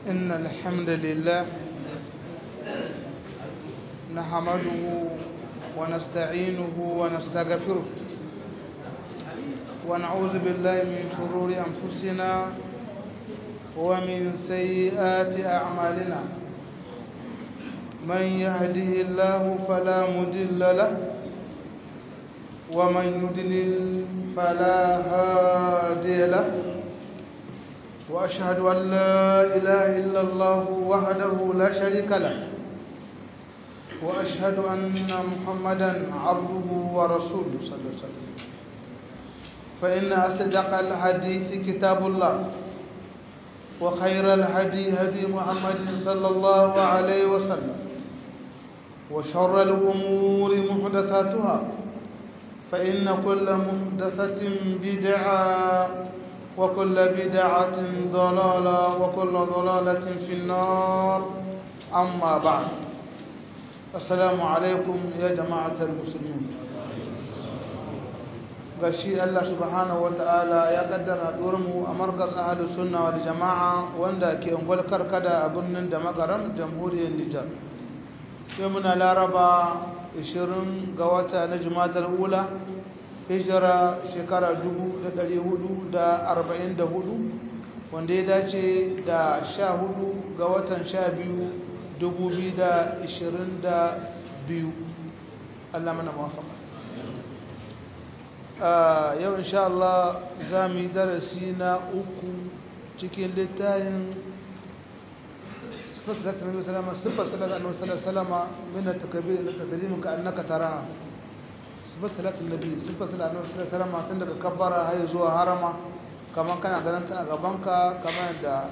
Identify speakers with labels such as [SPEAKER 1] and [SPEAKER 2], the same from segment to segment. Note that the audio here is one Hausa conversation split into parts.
[SPEAKER 1] إن الحمد لله نحمده ونستعينه ونستغفره ونعوذ بالله من شرور أنفسنا ومن سيئات أعمالنا من يهده الله فلا مضل له ومن يضلل فلا هادي له وأشهد أن لا إله إلا الله وحده لا شريك له وأشهد أن محمدا عبده ورسوله صلى الله عليه وسلم فإن أصدق الحديث كتاب الله وخير الهدي هدي محمد صلى الله عليه وسلم وشر الأمور محدثاتها فإن كل محدثة بدعة وكل بدعة ضلالة وكل ضلالة في النار أما بعد السلام عليكم يا جماعة المسلمين gashi Allah subhanahu ta'ala ya kaddara mu a markaz ahlus sunna wal jama'a wanda ke ungwal karkada a birnin da magaram jamhuriyar Nijar yau muna laraba 20 ga wata na jumadar ula hijira shekara 1444 wanda ya dace da 14 ga watan 12 2022 Allah mana mawafaka yau insha Allah za mu yi darasi na uku cikin littafin sifar salatin nabi salama sifar salatin nabi salama min takbir da taslim ka annaka taraha sifar salatin nabi sifar salatin nabi salama tun daga kabbara har zuwa harama kaman kana ganin ta a gabanka kamar da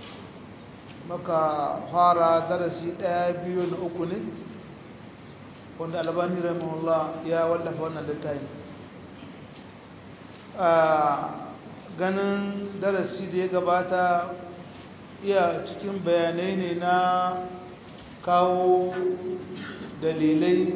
[SPEAKER 1] maka fara darasi daya biyu na uku ne wanda albani rahimahullah ya wallafa wannan littafin ganin darasi da ya gabata iya cikin bayanai ne na kawo dalilai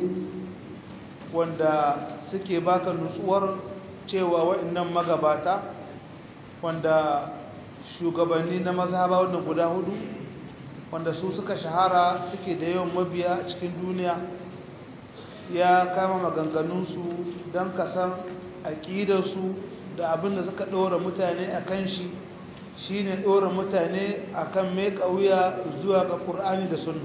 [SPEAKER 1] wanda suke baka nutsuwar cewa waɗannan magabata wanda shugabanni na mazhaba wannan guda hudu wanda su suka shahara suke da yawan mabiya a cikin duniya ya kama maganganunsu don kasan aƙidarsu da abin da suka ɗora mutane a kan shi shi ne ɗora mutane a kan mai ƙauya zuwa ga ƙur'ani da sunna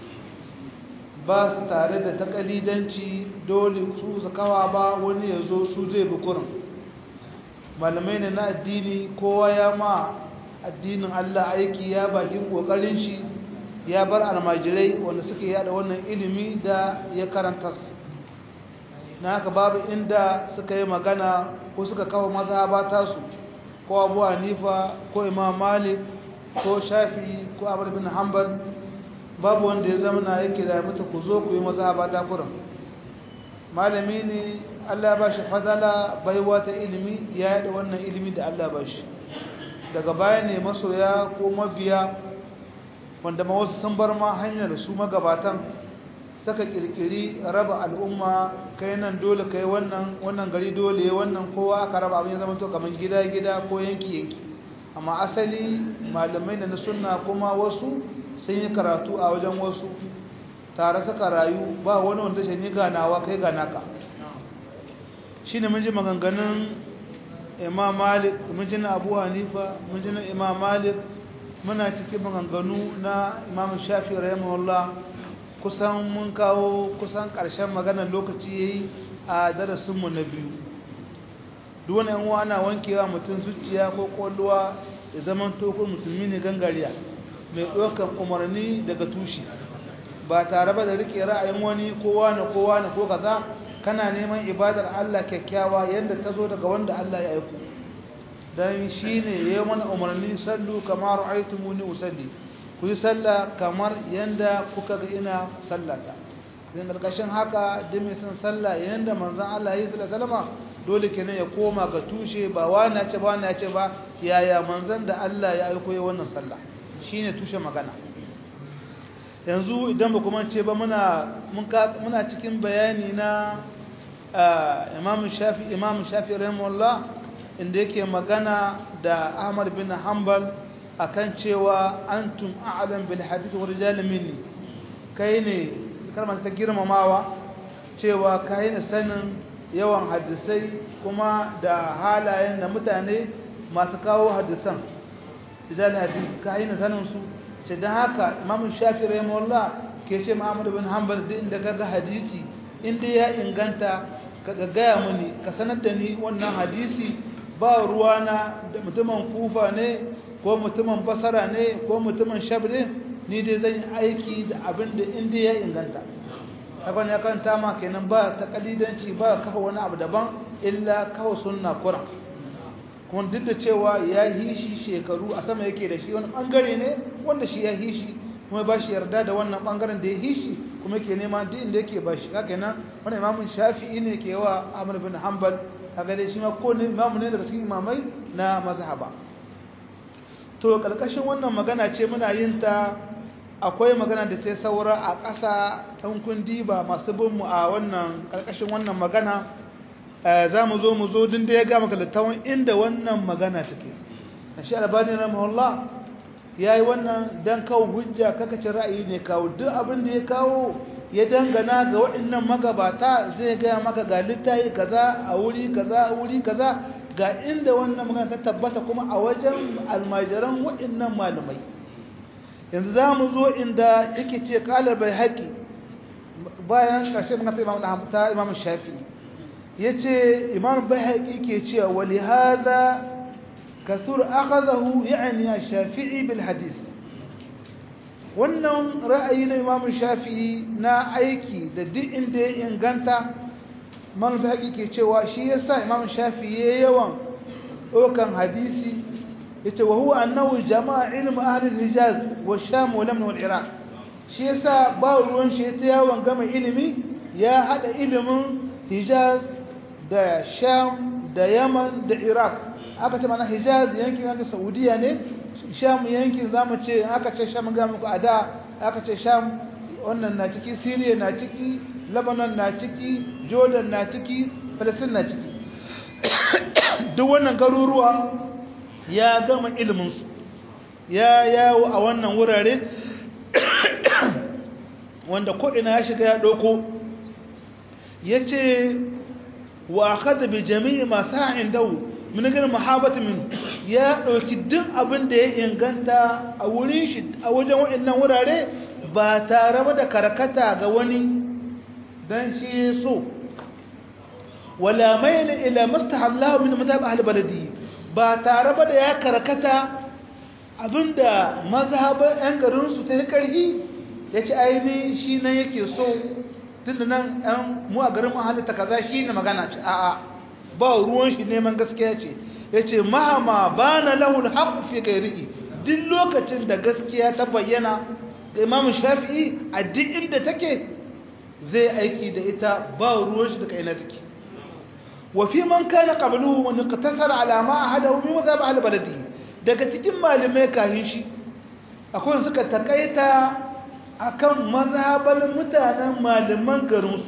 [SPEAKER 1] ba su tare da takalidanci dole su su kawa ba wani ya zo su zai bi kurin malamai ne na addini kowa ya ma addinin allah aiki ya bakin ƙoƙarin shi ya bar almajirai wanda suke yada wannan ilimi da ya karanta su na haka babu inda suka yi magana ko suka kawo mazhaba tasu ko abu hanifa ko imam malik ko shafi ko abu bin hanbal babu wanda ya zama na yake da mutu ku zo ku yi mazhaba ta kuran malami ne allah ba shi fadala baiwa ta ilimi ya yada wannan ilimi da allah ba shi daga baya ne masoya ko mabiya wanda ma wasu sun bar ma hanyar su magabatan saka kirkiri raba al'umma kai nan dole kai wannan wannan gari dole wannan kowa aka raba abin ya zama to kamar gida gida ko yanki yanki amma asali malamai da na sunna kuma wasu sun yi karatu a wajen wasu tare suka rayu ba wani wanda shi ni ganawa kai ganaka shine mun ji maganganun Imam Malik mun ji na Abu Hanifa mun ji na Imam Malik muna cikin maganganu na Imam Shafi'i rahimahullah kusan mun kawo kusan ƙarshen maganar lokaci ya yi a darasinmu na biyu duwane yan ana wankewa mutum zuciya ko ƙwallowa da zaman tokon musulmi ne gangariya mai ɗaukar umarni daga tushe ba tare ba da riƙe ra'ayin wani kowa na kowa na ko kaza kana neman ibadar Allah kyakkyawa yadda ta zo daga wanda Allah ya aiko don shi ne ya yi mana umarni sallu kamar aitumuni usalli ku yi sallah kamar yadda kuka ga ina sallata zai ƙarƙashin haka da mai sun sallah yadda manzan Allah ya yi salama dole kenan ya koma ga tushe ba wani ce ba wani ce ba yaya manzan da Allah ya aiko ya wannan sallah shi ne tushe magana yanzu idan ba kuma ce ba muna cikin bayani na imam shafi imam shafi rahimahullah inda yake magana da ahmad bin hanbal akan cewa antum a'lam bil hadith wa rijal minni kai ne kalmar ta girmamawa cewa kai ne sanin yawan hadisai kuma da halayen da mutane masu kawo hadisan rijal hadith kai ne sanin su ce dan haka imam shafi rahimahullah ke ce muhammad bin hanbal din da kaga hadisi inda ya inganta ka gaya mini ka sanar da ni wannan hadisi ba ruwana da mutumin kufa ne ko mutumin basara ne ko mutumin shabri ni dai zan yi aiki da abin da inda ya inganta hakan ya kanta ma kenan ba ta kalidanci ba kafa wani abu daban illa kawo sunna kuran kuma duk da cewa ya yi shi shekaru a sama yake da shi wani bangare ne wanda shi ya yi shi kuma ba shi yarda da wannan bangaren da ya yi shi kuma yake nema duk inda yake ba shi haka nan wani imamun shafi'i ne ke wa ahmad bin hanbal haka dai shi ma ko ne imamu ne daga cikin imamai na mazhaba to kalkashin wannan magana ce muna yin ta akwai magana da ta saura a ƙasa ɗan kundi ba masu bin mu a wannan kalkashin wannan magana za mu zo mu zo din da ya ga maka littawan inda wannan magana take shi albani rahimahullah ya yi wannan don kawo hujja kakacin ra'ayi ne kawo duk abin da ya kawo ya dangana ga waɗannan magabata zai gaya maka ga littayi kaza a wuri kaza a wuri kaza ga inda wannan magana ta tabbata kuma a wajen almajiran waɗannan malamai yanzu za mu zo inda yake ce kalar bai haƙi bayan ƙarshe magana ta imam shafi ya ce imam bai haƙi ke cewa wali hada كثر أخذه يعني الشافعي بالحديث wannan ra'ayi na imam shafi'i na aiki da duk inda ya inganta man haƙi ke cewa shi yasa imam shafi'i ya yawan ɗaukan hadisi yace wa huwa annahu jama'a ilm ahli al-hijaz wa sham wa lamn wal iraq shi yasa ba ruwan shi ta yawan gama ilimi ya hada ilimin hijaz da sham da yaman da iraq aka ce mana hijaz yankin yankin saudiya ne sham yankin zamu ce aka ce sham ga muku a da aka ce sham wannan na ciki syria na ciki lebanon na ciki jordan na ciki palestine na ciki duk wannan garuruwa ya gama iliminsu ya yawo a wannan wurare wanda ko'ina ya shiga ya ɗauko ya ce wa kada bi jami'i masu ha'in dawo minagar mahabata min ya ɗauki duk abin da ya inganta a wurin shi a wajen waɗannan wurare ba tare da karkata ga wani don shi ya so wala mai ila mustahallahu min mazhab ahli baladi ba tare da ya karkata abinda mazhaban yan garin su ta karhi yace aini shi nan yake so tunda nan an mu a garin mu halitta kaza shine magana ce a'a ba ruwan shi neman gaskiya ce yace mahama bana lahu alhaq fi ghairihi duk lokacin da gaskiya ta bayyana ga Imam Shafi'i a duk inda take zai aiki da ita ba ruwan shi da kaina take wa fi man kana qabluhu wa iqtasara ala ma ahadahu min madhhab ahli baladi daga cikin malamai kahin shi akwai suka takaita akan mazhaban mutanen malaman garinsu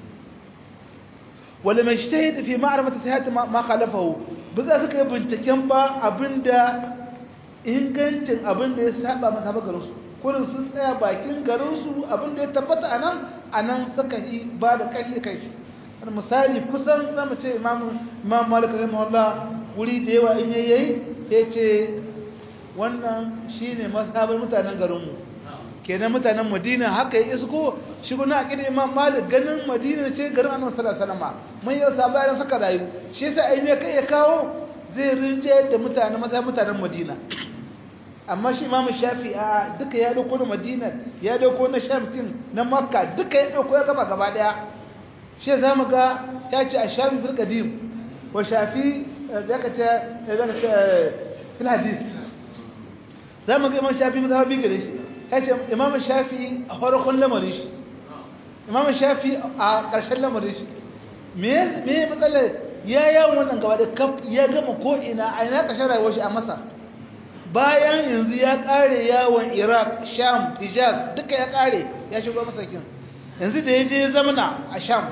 [SPEAKER 1] wala mai shahid fi ma'rifati sihhat ma khalafahu ba za su kai binciken ba abinda ingancin abinda ya saba mazhaban garinsu kullum sun tsaya bakin garinsu abinda ya tabbata anan anan suka yi ba da kai kai misali kusan zamu ce imam imam malik rahimahullah wuri da yawa in yayi yace wannan shine mazhaban mutanen garinmu kenan mutanen madina haka ya isko shi guna a ƙirin imam malik ganin madina ce garin annabi sallallahu alaihi wasallam mun yi sa bayan suka rayu shi yasa ai me kai ya kawo zai rinje da mutane maza mutanen madina amma shi imam shafi a duka ya dauko na madina ya dauko na sham din na makka duka ya dauko ya gaba gaba daya shi za mu ga ya ce a shafi fil qadim wa shafi zaka ce zaka ce fil hadith za mu ga imam shafi mazhabi gare shi yace imam shafi a farkon lamarin shi imam shafi a ƙarshen lamarin shi me me matsalar ya yawon wannan gaba da kaf ya gama ko ina a ina ƙarshen rayuwar shi a masar bayan yanzu ya ƙare yawon iraq sham hijaz duka ya ƙare ya shigo masakin yanzu da ya je zamana a sham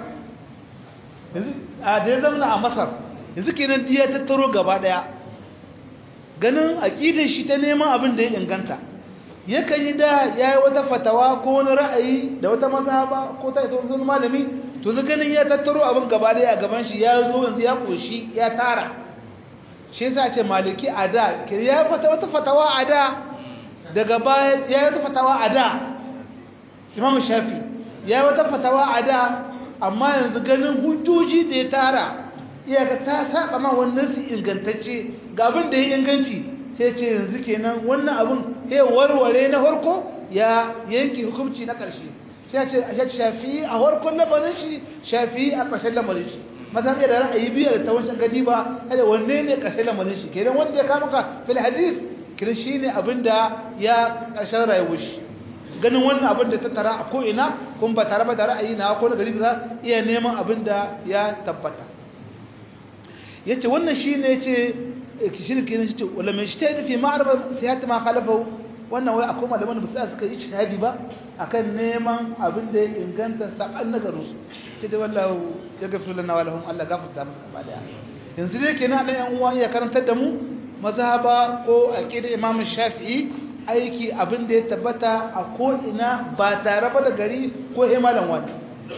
[SPEAKER 1] yanzu a da ya zamana a masar yanzu kenan ya tattaro gaba ɗaya ganin aqidar shi ta neman abin da ya inganta yakan yi da yayi wata fatawa ko wani ra'ayi da wata mazhaba ko ta ita wani malami to zai ganin ya tattaro abin gaba da a gaban shi ya zo yanzu ya koshi ya tara shi yasa ce maliki a da ya fata wata fatawa a da daga baya ya yi wata fatawa a da imam shafi ya yi wata fatawa a da amma yanzu ganin hujjoji da ya tara iyaka ta saba ma wannan su ingantacce ga abin da ya inganci sai ce yanzu kenan wannan abin ya warware na farko ya yanke hukunci na ƙarshe sai ce a shafi a farkon lamarin shi shafi a ƙarshen lamarin shi maza da ra'ayi biyar ta wancan gadi ba kada wanne ne ƙarshen lamarin shi kenan wanda ya kama ka fil hadis kenan shine abin da ya ƙarshen rayuwar shi ganin wannan abin da ta tara a ko'ina kun ba tare ba da ra'ayi na ko na gari za iya neman abin da ya tabbata ya ce wannan shi ne ce shi ne kenan shi ce wala mai shi ta yi nufi ma'arba siyata ma khalafa wannan wai akwai malaman da ba suka yi shahadi ba akan neman abin da ya inganta saban na garinsu ce da wallahu ya gafi lana wa lahum Allah gafarta musu gaba daya yanzu dai kenan dan yan uwa ya karantar da mu mazhaba ko aqida Imam Shafi'i aiki abin da ya tabbata a ko ina ba tare ba da gari ko himalan wani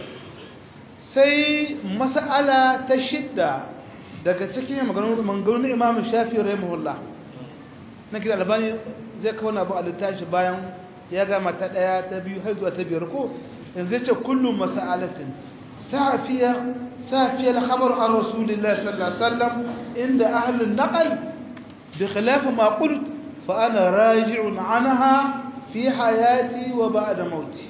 [SPEAKER 1] sai mas'ala ta shidda daga cikin maganganun Imam Shafi'i rahimahullah na kira albani zai kawo abu a littashi bayan ya gama ta ɗaya ta biyu har zuwa ta biyar ko yanzu ce kullum masa'alatin safiya safiyar khabar an rasulullah sallallahu alaihi wasallam inda ahlun naqal bi khilaf ma qult fa ana raji'un anha fi hayati wa ba'da mauti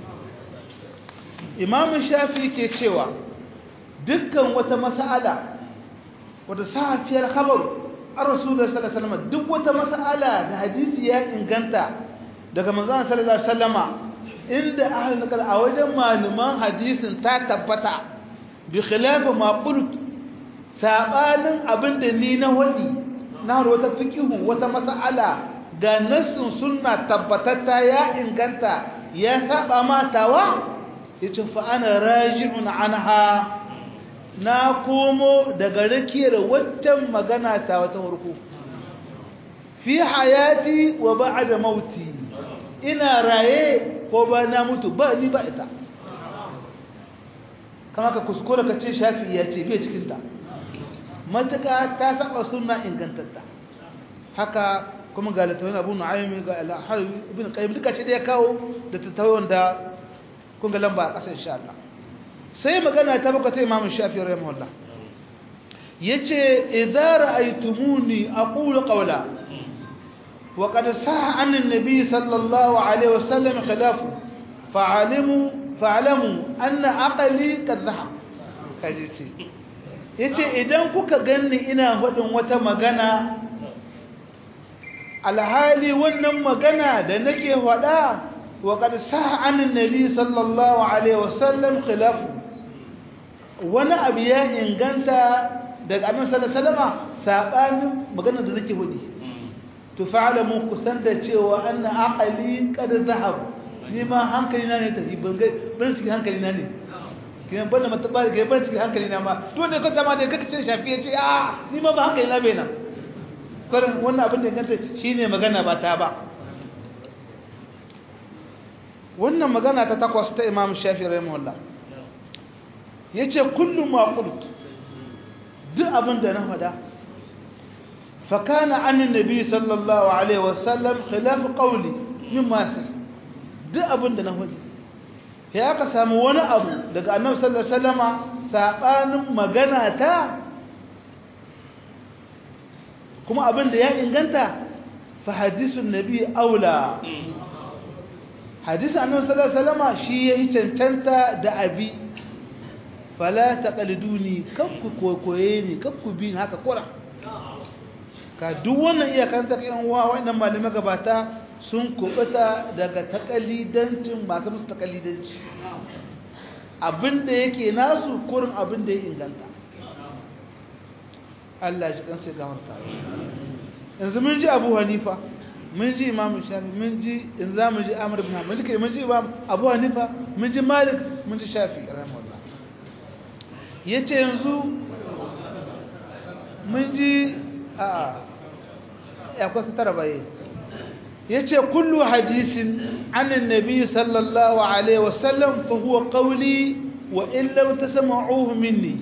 [SPEAKER 1] imam shafi ke cewa dukkan wata mas'ala wata safiyar khabar an rasulullah sallallahu alaihi wasallam duk wata mas'ala da hadisi ya inganta daga manzon sallallahu alaihi wasallama inda ahlul naqal a wajen malaman hadisin ta tabbata bi khilaf ma qult sabanin abinda ni na wadi na wata fiqhu wata mas'ala ga nassin sunna tabbatatta ya inganta ya saba matawa yace fa ana raji'un anha na komo daga rakiyar waccan magana ta wata farko fi hayati wa ba'da mauti ina raye ko ba na mutu ba ni ba ita kama ka kuskura ka ce shafi ya ce bai cikinta matuka ta saba suna ingantatta haka kuma ga littafin abu nu'ayyami ga al'ahar ibn qayyim duka ce da ya kawo da tattawon da kun ga lamba a ƙasar insha Allah sai magana ta baka ta imamu shafi rahimahullah yace idza ra'aytumuni aqulu qawla wa qad sa'a an an-nabi sallallahu alaihi wasallam khilafu fa'alimu fa'lamu anna aqli qad dhahab kaje ce yace idan kuka ganni ina hudin wata magana alhali wannan magana da nake hada wa qad sa'a an an-nabi sallallahu alaihi wasallam khilafu wani abu ya inganta daga annabi sallallahu alaihi wasallam sabanin magana da nake hudi to fa'lamu kusan da cewa anna aqli qad zahab ni ma hankali na ne tafi ban ban cikin hankali na ne kiyan ban da matabar ga ban cikin hankali na ma to ne ko zama da kake cin shafi yace a ni ma ba hankali na bai nan karin wannan abin da inganta shine magana ba ta ba wannan magana ta takwas ta Imam Shafi'i rahimahullah yace kullu ma qult duk abin da na fada fa kana an nabi sallallahu alaihi wasallam khilaf qawli mimma sa duk abin da na fadi sai aka samu wani abu daga annabi sallallahu alaihi wasallama sabanin magana ta kuma abin da ya inganta fa hadisun nabi aula hadisun annabi sallallahu alaihi wasallama shi yayi cancanta da abi fala taqaliduni kakku kokoye ni kakku bi haka kura ka duk wannan iyakan ta kan uwa wannan malamai gabata sun kubuta daga takalidancin masu musu takalidanci abinda yake nasu kurin abinda ya inganta Allah shi kansa ga warta yanzu mun ji Abu Hanifa mun ji Imam Shafi mun ji in za mu ji Amr ibn Hanbal mun ji Imam Abu Hanifa mun ji Malik mun ji Shafi rahimahullah ya ce yanzu mun ji a ya kwasa tara baye yace kullu hadisin anin nabi sallallahu alaihi wasallam fa huwa qawli wa in lam tasma'uhu minni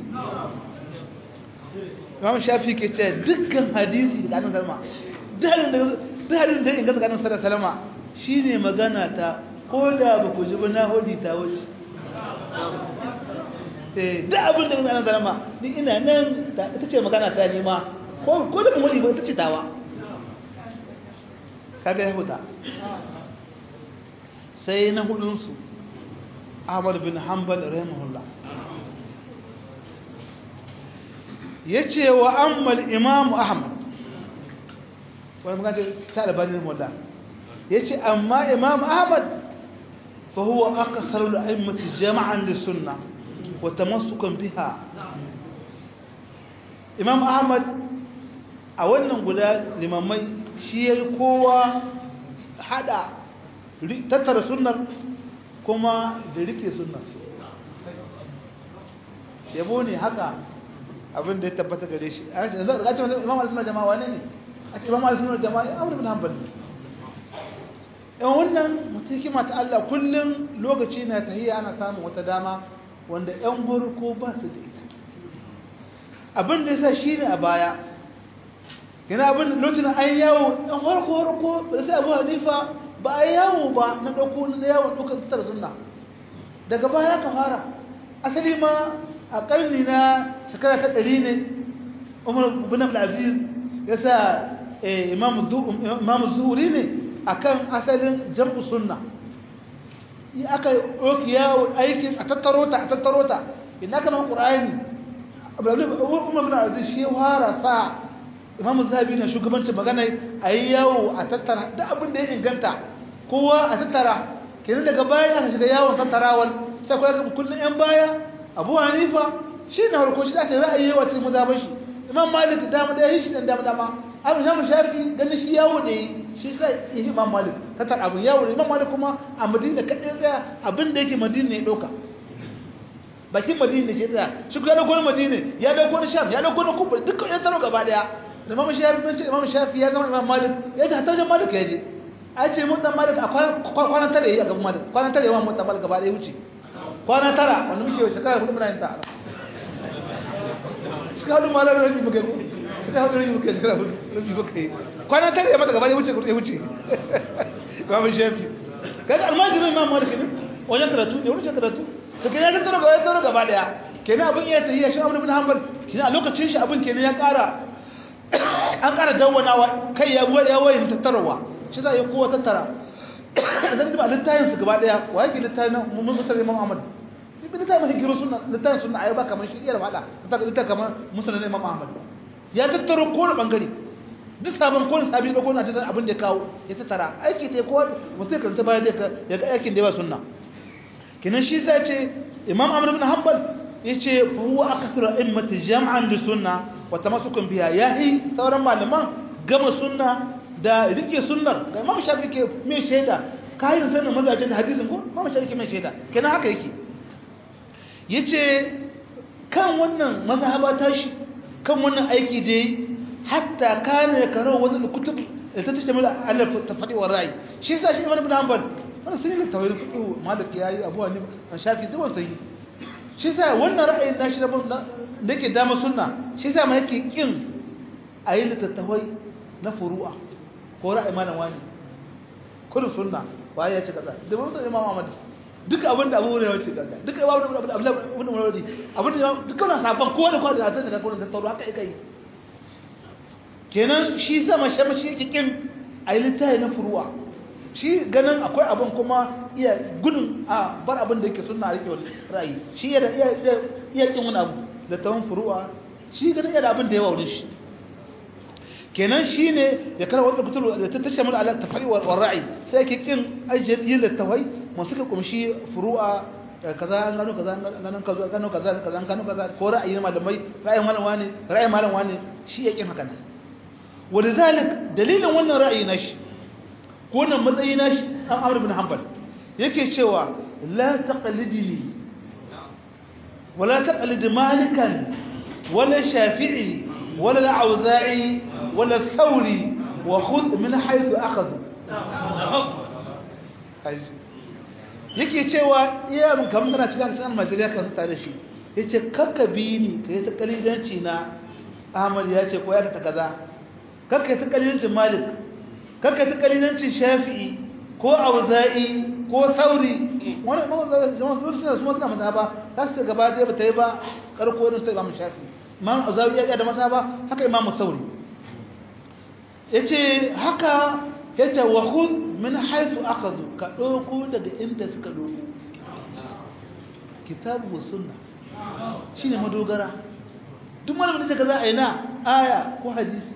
[SPEAKER 1] Imam Shafi ke ce dukkan hadisi da annabi sallama duk hadisin da inganta ga annabi sallama shine magana ta ko da ba ku ji ba na hodi ta wuce eh duk abin da annabi sallama ni ina nan ita ce magana ta ne ma ko ko da mu ba ita ce tawa kaga ya huta sai na hudunsu ahmad bin hanbal rahimahullah ya ce wa ammal imamu ahmad wani magana ta albanin mullah ya ce amma imamu ahmad fa huwa akasar al'aimati jama'an da sunna wa tamassukan biha imam ahmad a wannan guda limamai shi ya yi kowa hada tattara sunnar kuma da rike sunnar yabo ne haka abin da ya tabbata gare shi a ce imam al-sunnah jama'a wane ne a ce imam al-sunnah jama'a ya amur bin hanbal yan wannan mutukima ta Allah kullum lokaci na tahiyya ana samun wata dama wanda yan farko ba su da ita abin da yasa shine a baya yana abin lokacin an yawo ɗan harko harko da sai abu hanifa ba a yawo ba na ɗauko na yawon ɗaukar sitar sunna daga baya ka fara asali ma a ƙarni na shekara ta ɗari ne umar bin abdulaziz ya sa imamu zuhuri ne a kan asalin jam'u sunna aka ɗauki yawo aikin a tattaro ta a tattaro ta ina kamar ƙura'ani umar bin abdulaziz shi fara sa imamu zabi na shugabancin magana a yi yawo a tattara da abin da ya inganta kowa a tattara kenan daga baya aka shiga yawon tattarawar sai kuwa ga kullum yan baya abu hanifa shi na harko shi ake ra'ayi yawa cikin mazaban shi imam malik dama da yi shi dan dama dama abu shamu shafi ganin shi yawo ne shi sai yi imam malik tattara abin yawo ne imam malik kuma a madina kaɗai tsaya abin da yake madina ne ɗauka bakin madina ce tsaya shi ya dauko madina ya dauko sham ya dauko kufa dukkan yan taro gaba daya imam shafi bin imam shafi ya zama imam malik ya ji hatta wajen malik ya je a ce mutan malik a kwanan tara yayi a gaban malik kwanan tara yawan mutan malik gaba daya wuce kwanan tara wanda muke shekara hudu muna yin ta shi hudu ma lalata rabi muka yi shi hudu rabi muka yi shekara hudu rabi muka yi kwanan tara ya mata gaba daya wuce ya wuce imam shafi kaga almajirin imam malik ne wajen karatu ne wajen karatu to kenan ya tattaro gaba ya tattaro gaba daya kenan abin iya tahiyya shi Abu bin Hanbal kenan a lokacin shi abin kenan ya ƙara an ƙara dawwanawa kai ya buwa ya wayin tattarawa shi za a yi kowa tattara zan ji ba littafin su gaba daya wa yake littafin nan mun musulmi Imam Ahmad ibn littafin hikiro sunna littafin sunna ayi ba kamar shi iya da fada littafin kamar musulmi Imam Ahmad ya tattaro kowane bangare duk sabon kowane sabi da kowane hadisan abin da ya kawo ya tattara aiki ta kowa mutum ya karanta bayan da ya ga aikin da ya ba sunna kinan shi zai ce imam amr ibn hanbal yace fa huwa akthar immati jam'an li sunna wa tamassukun biha yahi sauran malaman gama sunna da rike sunnar ga imam shafi ke mai shaida kayan sanin mazajin hadisin ko imam shafi ke mai shaida kenan haka yake yace kan wannan mazhaba tashi kan wannan aiki da yi hatta kana yakaro wannan kutub da ta tashmil ala tafadi wa ra'i shi yasa shi imam ibn hanbal wannan sun yi tawhid fiqh malik yayi abu hanif an shafi zuwan sai shi sai wannan ra'ayin nashi da da yake dama sunna shi sai ma yake kin ayi littattafai na furu'a ko ra'ayi malam wani kullu sunna waye ya ce kaza da mun san imam ahmad duk abin da abu ne ya ce kaza duk abin da abu abin da wani abin da dukkan sabon kowa da kowa da ta da kowa da tauro haka yake kenan shi sama shi shi yake kin ayi littafi na furu'a shi ganin akwai abin kuma iya gudun a bar abin da yake suna rike ra'ayi shi iya iya kin wani abu da tawon furu'a shi ganin iya da abin da yawa wurin shi kenan shi ne ya kara wadda kutur da ta tashe mala ala tafari wa ra'ayi sai yake kin ajiyar yin littafai masu ka kumshi furu'a kaza an gano kaza an gano kaza an gano kaza kaza an gano kaza ko ra'ayi na malamai ra'ayin malam wani ra'ayin malam wani shi ya kin haka nan ولذلك dalilin wannan ra'ayi na shi ko wannan matsayi na shi an amur bin hanbal yake cewa la taqlidini wala taqlid malikan wala shafi'i wala al-auza'i wala thawri wa khudh min haythu akhadhu yake cewa iya mun kamar tana cikin cikin almajiriya kan tare shi yace kakka bi ni kai ta kalidanci na Ahmad ya ce ko ya ta kaza kakka ta kalidancin Malik kakka ta kalidancin Shafi'i ko Auza'i ko Sauri wannan mun zama su suna su suna mazhaba za su gaba da ba ta yi ba karko irin sai Imam Shafi'i Imam Auza'i ya da mazhaba haka Imam Sauri yace haka yace wa khudh min haythu akhadhu ka doko daga inda suka doko kitabu wa sunna shine madogara duk malamin da kaza aina aya ko hadisi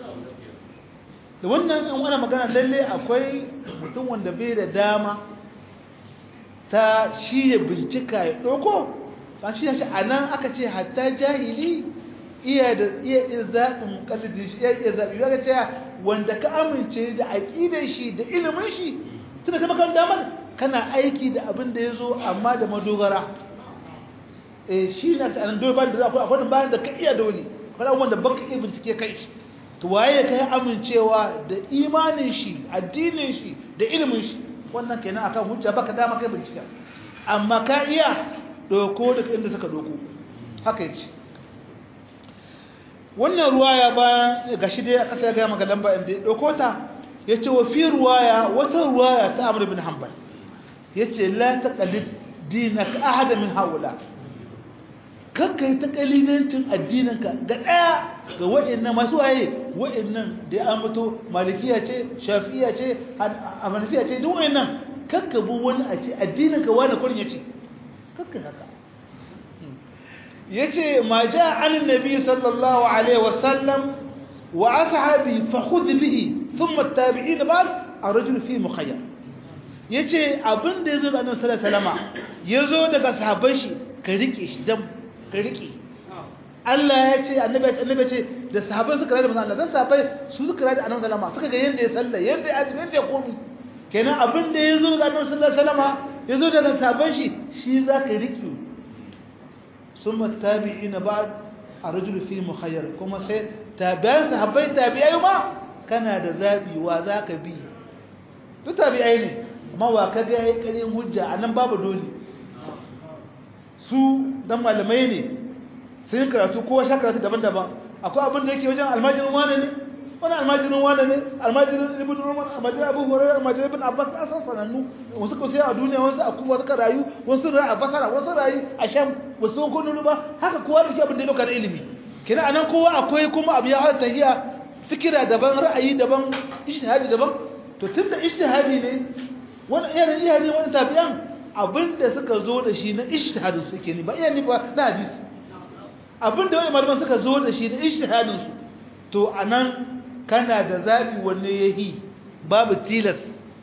[SPEAKER 1] da wannan an wani magana lalle akwai mutum wanda bai da dama ta shi ya bincika ya doko ba shi shi anan aka ce hatta jahili iya da iya zaɓin kallidin shi iya iya zaɓi ya ce wanda ka amince da aƙidar shi da ilimin shi tunda kama kan damar kana aiki da abin da ya zo amma da madogara eh shi na ta anan dole ba da akwai akwai bayan da ka iya dole akwai abubuwan da baka iya bincike kai shi to waye ka yi amincewa da imanin shi addinin shi da ilimin shi wannan kenan akan hujja baka dama kai bincike amma ka iya doko daga inda suka doko haka yace wannan ruwaya bayan gashi dai aka sai ga maka lamba inda ya dauko ta yace wa fi ruwaya wata ruwaya ta Amr ibn Hanbal yace la taqlid dinak ahada min haula kakkai ta kalidancin addininka ga daya ga wa'annan masu waye wa'annan da an fito malikiya ce shafi'iya ce hanafiya ce duk wa'annan kakka bu wani a ce addininka wani kurin yace kakka haka yace ma jaa an nabi sallallahu alaihi wasallam wa ashabi fa khudh bihi thumma at-tabi'in ba'd ar-rajul fi mukhayyar yace abinda yazo ga annabi sallallahu alaihi wasallama yazo daga sahabban shi ka rike shi dan ka rike Allah ya ce annabi annabi ce da sahabbai suka rada manzo Allah sahabbai su suka rada annabi sallama suka ga yanda ya salla yanda ya azumi yanda ya komi kenan abinda yazo ga annabi sallallahu alaihi wasallama yazo daga sahabban shi shi zaka rike ثم التابعين بعد الرجل في مخير كما سي تابعين صحابي تابعي ما كان da zabi wa zaka bi duk tabi'ai ne amma wa ka ga yayi karin hujja anan babu dole su dan malamai ne sai karatu ko sha karatu daban-daban akwai abin da yake wajen almajirin wane ne wani almajirin wane ne almajirin ibn umar almajirin abu hurairah almajirin ibn abbas asan sanannu wasu ko sai a duniya wasu a kuma suka rayu wasu rayu a basara wasu rayu a sham wasu ko nunu ba haka kowa da ke abin da ya dauka da ilimi kina anan kowa akwai kuma abu ya hada tahiya fikira daban ra'ayi daban ijtihadi daban to tunda ijtihadi ne wani irin iya ne wani tabi'an abinda suka zo da shi na ijtihadin su ke ne ba iya ne ba na hadisi abinda wani malaman suka zo da shi na ijtihadin su to anan kana da zaɓi wanne ya yi babu tilas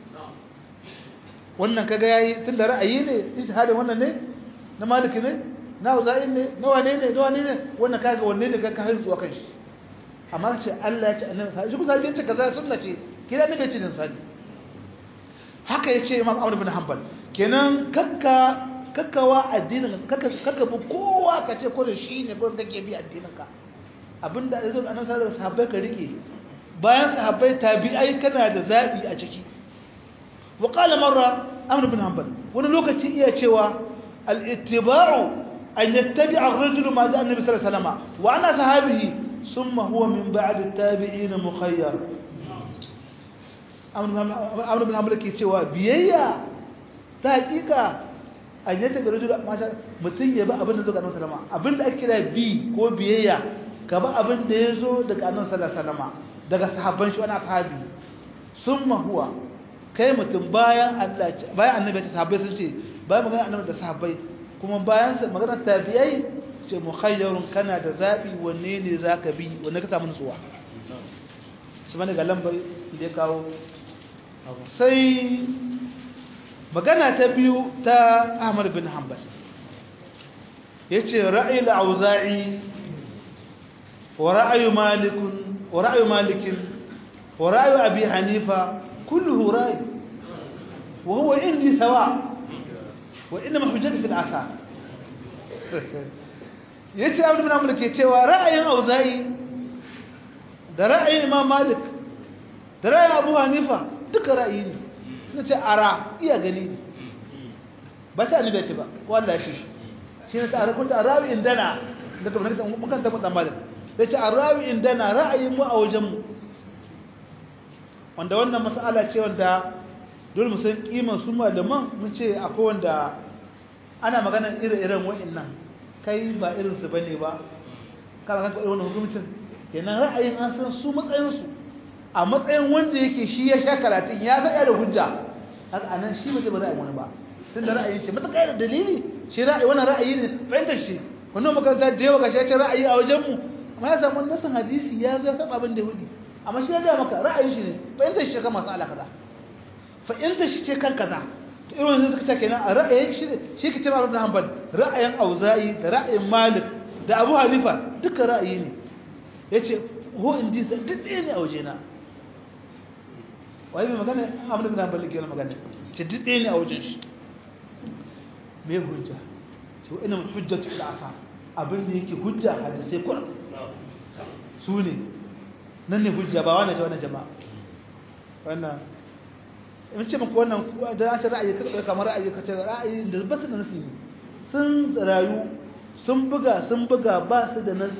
[SPEAKER 1] wannan kaga ya yi tun da ra'ayi ne istihadin wannan ne na maliki ne na uza'in ne na wane ne na wane ne wannan kaga wanne ne ka hain zuwa kan shi amma ce Allah ya ce annabi sai shi kusa ce kaza sunna ce kira ne ce din sani haka yace Imam Ahmad bin Hanbal kenan kakka kakkawa addinin kakka kakka bu kowa ka ce ko da shi ne ko kake bi addinin ka abinda yazo annabi sallallahu alaihi wasallam ka rike bayan sahabbai tabi'ai kana da zabi a ciki wa qala marra amr ibn hanbal wani lokaci iya cewa al-ittiba'u an yattabi'a ar-rajulu ma ja'a an-nabi sallallahu alaihi wasallam wa ana sahabihi thumma huwa min ba'd at-tabi'in mukhayyar amr ibn hanbal ke cewa biyayya ta hakika an yattabi'a ar-rajulu ma mutun ya ba abin da zo ga annabi sallallahu alaihi wasallam abinda ake kira bi ko biyayya ka ba abin da ya zo daga annabi sallallahu alaihi wasallam daga sahabban shi wani ashabi summa huwa kai mutum bayan Allah bayan annabi ta sahabbai sun ce bayan magana annabi da sahabbai kuma bayan sa magana tabi'ai ce mukhayyarun kana da zabi wanne ne zaka bi wanne ka samu nutsuwa shi bane ga lambar da ya kawo sai magana ta biyu ta Ahmad bin Hanbal yace ra'ayi al-auza'i wa ra'ayu malikun ورأي مالك ورأي أبي حنيفة كله رأي وهو عندي سواء وإنما حجتي في الآثار yace abin da mulke cewa ra'ayin auza'i da ra'ayin imam malik da ra'ayin abu hanifa duka ra'ayi ne suna ce ara iya gani ne ba sai annabi ya ce ba ko Allah ya shi shi ne ta ara ko ta rawi indana da kuma nake mukan ta faɗa malam da ce arawi indana ra'ayin mu a wajen mu wanda wannan mas'ala ce wanda dole mu san kiman su malaman mun ce akwai wanda ana magana ire-iren wa'annan kai ba irin su bane ba kana kan wannan hukuncin kenan ra'ayin an san su matsayin su a matsayin wanda yake shi ya sha karatun ya ga da hujja haka anan shi ba zai ba ra'ayin wani ba tunda ra'ayin shi mutaka da dalili shi ra'ayi wannan ra'ayi ne fahimtar shi wannan makaranta da yawa gashi ya ce ra'ayi a wajen mu amma ya samu nasan hadisi ya zo saba abin da yahudi amma shi ya ga maka ra'ayin shi ne fahimtar shi kan masu ala kaza fahimtar shi ce kan kaza to irin wannan suka ce kenan a ra'ayin shi ne shi ke cewa Ibn Hanbal ra'ayin Auza'i da ra'ayin Malik da Abu Hanifa duka ra'ayi ne yace ho indi duk ɗaya ne a wajena wai mai magana Ahmad ibn Hanbal ke magana ce duk ɗaya ne a wajen shi me hujja ce wa ina hujjatu ila afa abin da yake hujja hadisai kuran su ne nan ne hujja ba wannan wannan jama'a wannan in ce muku wannan da an ce ra'ayi ka kamar ra'ayi ka ce ra'ayi da ba su da nasi sun rayu sun buga sun buga ba su da nasi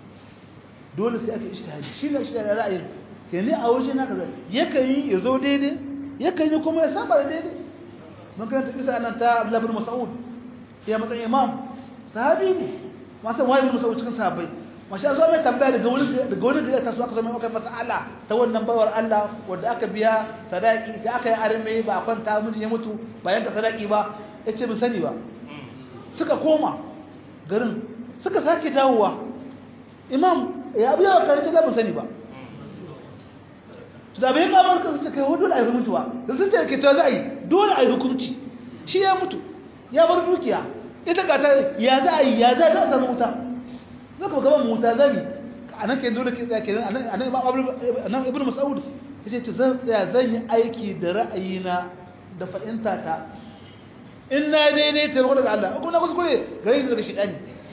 [SPEAKER 1] dole sai aka ijtihadi shi ne ijtihadi ra'ayin ke ne a waje na kaza yakan yi ya zo daidai yakan yi kuma ya saba da daidai mun karanta kisa nan ta Abdullah bin Mas'ud ya matsayin imam sahabi ne masu wani bin Mas'ud cikin sahabbai masha Allah mai tambaya daga wani daga wani da ta so aka zama aka mas'ala ta wannan bawar Allah wanda aka biya sadaki da aka yi arme ba a kwanta miji ya mutu bayan ka sadaki ba yace bin sani ba suka koma garin suka sake dawowa imam ya biya wa karanta da bin sani ba to da bai ka ba suka kai dole a yi mutuwa da sun ce ke ta za a yi dole a yi hukunci shi ya mutu ya bar dukiya ita ga ta ya za a yi ya za ta samu wuta zaka ba gaban wuta zami anan ke dole ke tsaya ke anan anan anan ibnu mas'ud yace to zan tsaya zan yi aiki da ra'ayina da fa'inta ta in na daidai ta daga Allah ko na kuskure gare ni daga shedani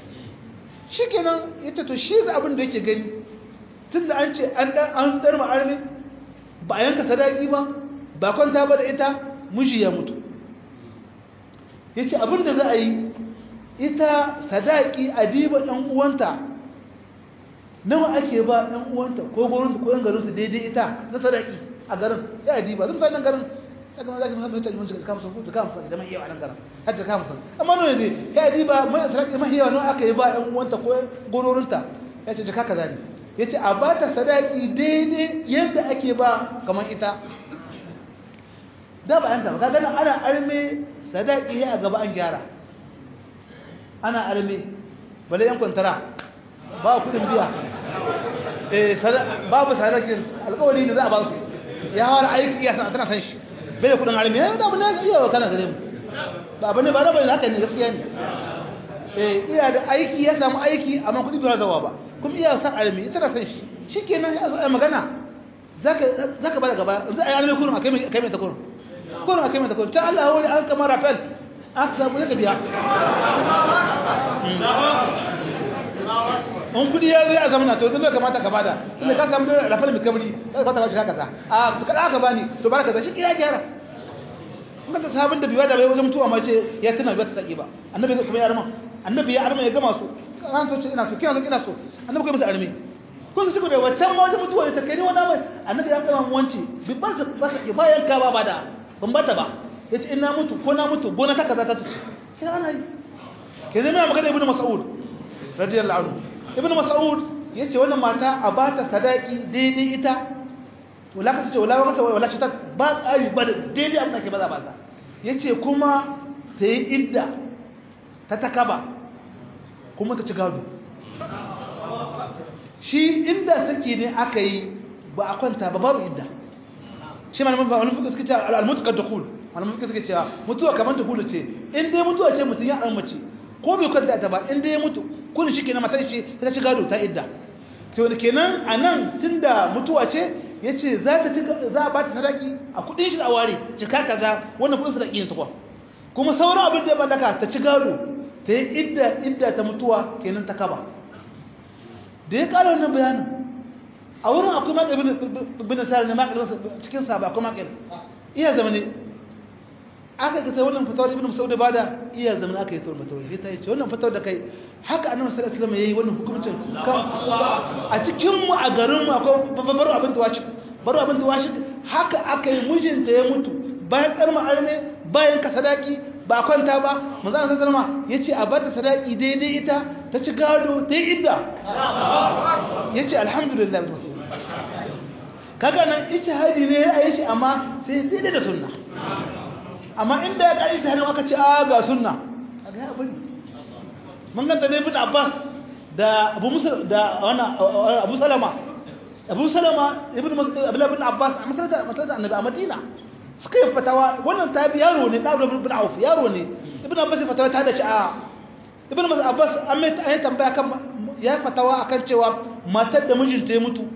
[SPEAKER 1] shikenan yace to shi da abin da yake gani tunda an ce an dan an dar ma'armi ba yanka sadaki ba ba kwanta ba da ita miji ya mutu yace abin da za a yi ita sadaki adiba ɗan uwanta nawa ake ba ɗan uwanta ko gurin ko yan garin su daidai ita na sadaki a garin ya adiba zan fara garin saka ma zaki musamman tajin mun ka musu ka musu da mai yawa nan garin har ka musu amma nawa ne ya adiba mai sadaki mai yawa nawa aka yi ba ɗan uwanta ko gurorinta ya ce jaka kaza ne ya ce a ba ta sadaki daidai yadda ake ba kamar ita da ba yanka ba ka gana ana arme sadaki ya a gaba an gyara ana arme bale yan kwantara ba kudin biya eh babu sadakin alƙawari ne za a ba su ya hawar aiki ya san tana san shi bai da kudin arme ya da abu ne iya wa kana gare mu ba abu ne ba rabar haka ne gaskiya ne eh iya da aiki ya samu aiki amma kudi bai zawa ba kuma iya san arme ita na san shi shikenan ya zo ai magana zaka zaka bada gaba za a yi arme kurun akai kai mai ta kurun kurun akai mai ta kurun ta Allah wani an kamar rafal aka samu zaka biya in kudi ya zai a zamana to zai kamata ka bada tunda ka samu rafal mai kabri ka kwata ka kaza a kada aka bani to baraka da shi kira gyara kuma ta sabon da biwa da bai wajen mutuwa ma ce ya tana biwa ta saki ba annabi kuma ya arma annabi ya arma ya gama su kan so ce ina so kina so ina so annabi kai musu arme kun su da wancan ma wajen mutuwa ne ta kai ne wannan mai annabi ya gama wanci bi ban su ba saki bayan ka ba bada ban bata ba yace ina mutu ko na mutu gona ta kaza ta tuce kina ana yi kenan mai magana ibnu mas'ud radiyallahu anhu ibnu mas'ud yace wannan mata a bata sadaki daidai ita to la kace wala wala wala ta ba tsari ba daidai abin da ke baza baza yace kuma ta yi idda ta takaba kuma ta ci gado shi inda sake ne aka yi ba a kwanta ba babu idda shi malamin ba wani fuka suka ce al-mutaqad dukhul malamin fuka suka ce mutuwa kamar dukhul ce in dai mutuwa ce mutun ya mace ko bai kwanta ta ba in dai ya mutu kun shi kenan matar ce ta ci gado ta idda to kenan anan tunda mutuwa ce yace za ta za a ba ta sadaki a kudin shi a ware cika kaza wannan kudin sadaki ne takwa kuma sauran abin da ya mallaka ta ci gado ta yi idda idda ta mutuwa kenan ta kaba da ya kara wannan bayanin a wurin akwai makil bin sa'ad ne makil cikin sa ba akwai makil iya zama ne aka ga wannan fatawar ibn Mas'ud ba da iya zama aka yi tawar fatawar sai ta ce wannan fatawar da kai haka annabi sallallahu alaihi wasallam yayi wannan hukuncin kan a cikin mu a garin mu akwai baro abin tawashi baro abin tawashi haka aka yi mijinta ya mutu bayan karma arme bayan ka sadaki ba kwanta ba manzo Allah sallallahu alaihi yace a bata sadaki daidai ita ta ci gado ta yi idda yace alhamdulillah kaga nan ijtihadi ne ya yi shi amma sai daidai da sunna amma inda ya kai ijtihadi aka ce a ga sunna kaga ya bari mun ganta ne ibn Abbas da Abu Musa da wannan Abu Salama Abu Salama ibn Abdullah ibn Abbas a masalata masalata annabi a Madina suka yi fatawa wannan tabi yaro ne ɗaɗa ibn auf yaro ne ibn abbas ya fatawa ta da ci a ibn abbas an mai an tambaya kan ya fatawa akan cewa matar da mijinta ya mutu